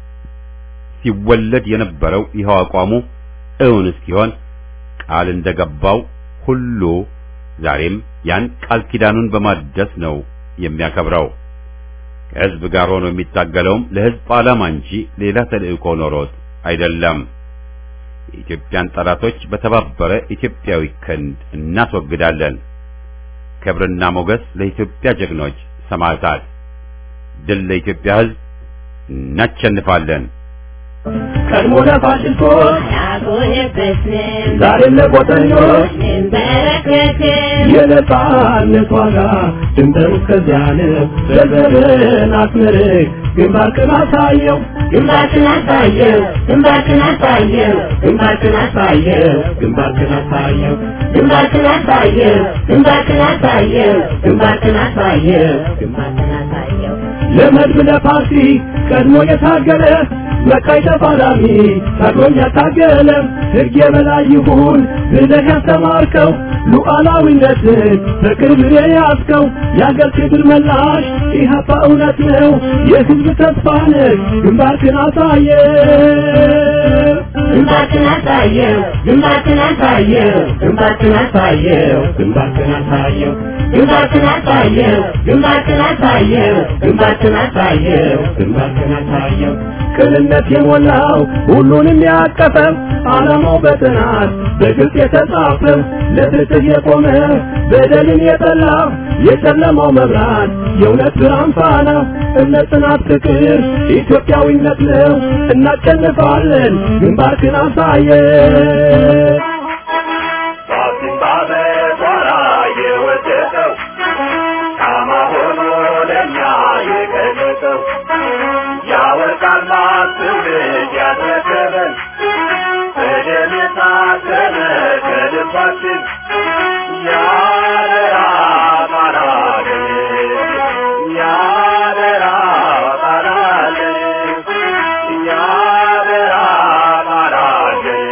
ሲወለድ የነበረው ይኸው አቋሙ እውን እስኪሆን ቃል እንደገባው ሁሉ ዛሬም ያን ቃል ኪዳኑን በማደስ ነው የሚያከብረው። ከህዝብ ጋር ሆኖ የሚታገለውም ለህዝብ ዓላማ እንጂ ሌላ ተልእኮ ኖሮት አይደለም። የኢትዮጵያን ጠላቶች በተባበረ ኢትዮጵያዊ ክንድ እናስወግዳለን። ክብርና ሞገስ ለኢትዮጵያ ጀግኖች ሰማዕታት፣ ድል ለኢትዮጵያ ህዝብ፣ እናሸንፋለን። ቀድሞ ለፋሽስቶች አልሆነበትንም ዛሬም ለቆጠኞች እንበረከክም የነጻነት ዋጋ ድንበሩ እስከዚያ ነው። ዘርዘርን አስመርቅ ግንባርክን አሳየው ግንባርክን አሳየው ግንባርክን አሳየው ግንባርክን አሳየው ግንባርክን አሳየው ግንባርክን አሳየው ግንባርክን አሳየው ግንባርክን አሳየው ግንባርክን አሳየው ለመድብ ለፓርቲ ቀድሞ የታገለ መቃይ ተፋላሚ ታግሎኝ ያታገለ ሕግ የበላይ ይሁን ብለህ ያስተማርከው ሉዓላዊነትን በቅርብ የያዝከው የአገር ክብር መላሽ ኢህአፓ እውነት ነው የሕዝብ ተስፋ ነህ ግንባርክን አሳየ ግንባርክን አሳየው ግንባርክን አሳየው ግንባርክን አሳየው ግንባርክን አሳየው ግንባርክን አሳየው ግንባርክን አሳየው ግንባርክን አሳየው ግንባርክን አሳየው ቅንነት የሞላው ሁሉንም ያቀፈ ዓላማው በጥናት በግልጽ የተጻፈ ለፍትህ የቆመ በደልን የጠላ የጨለማው መብራት የእውነት ብርሃን ፋና እምነት፣ ጽናት፣ ፍቅር ኢትዮጵያዊነት ነው። እናሸንፋለን። ግንባርክን አሳየ ባሲምባ በቋራ የወደቀው ሻማ ሆኖ ለእኛ የገለጠው ያወርቃል ማስውልድ ያስረከበን በደም የታተመ ከልባችን ያደራ ቃላለን ያደራ ቃላለን ያደራ ቃላለን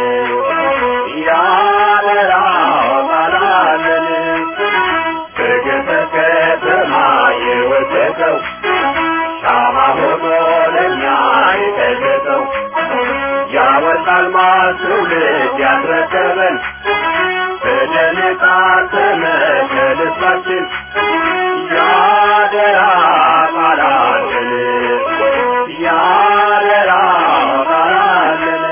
ያደራ ቃላለን በገጠር ከተማ የወደቀው ሻማ ሆኖ ለእኛ የገለጠው ያወጣል ማስውልድ ያስረከበን በደም የታተመ ከልባችን ያደራ ቃላለን ያደራ ቃላለን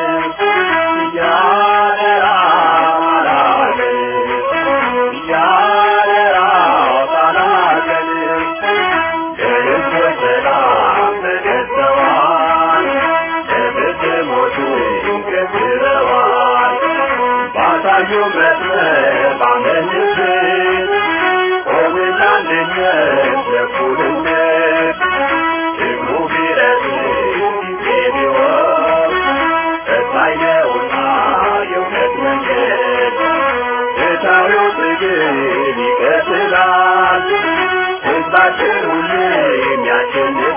ያደራ ቃላለን ያደራ ቃላለን ለሕዝቦች ሰላም ተገዝተዋል ለፍትህ ሞቱ ገዝረዋል ባሳዩ መስመር ባመንበት ቆምን ለአንድነት ለእኩልነት ሕዝቡ ቢረዝም ጊዜ ቢወስድ ቀጣይ ነውና የእውነት መንገድ ፍትሐዊው ትግል ይቀጥላል ሕዝባችን ሁሌም ያሸንፋል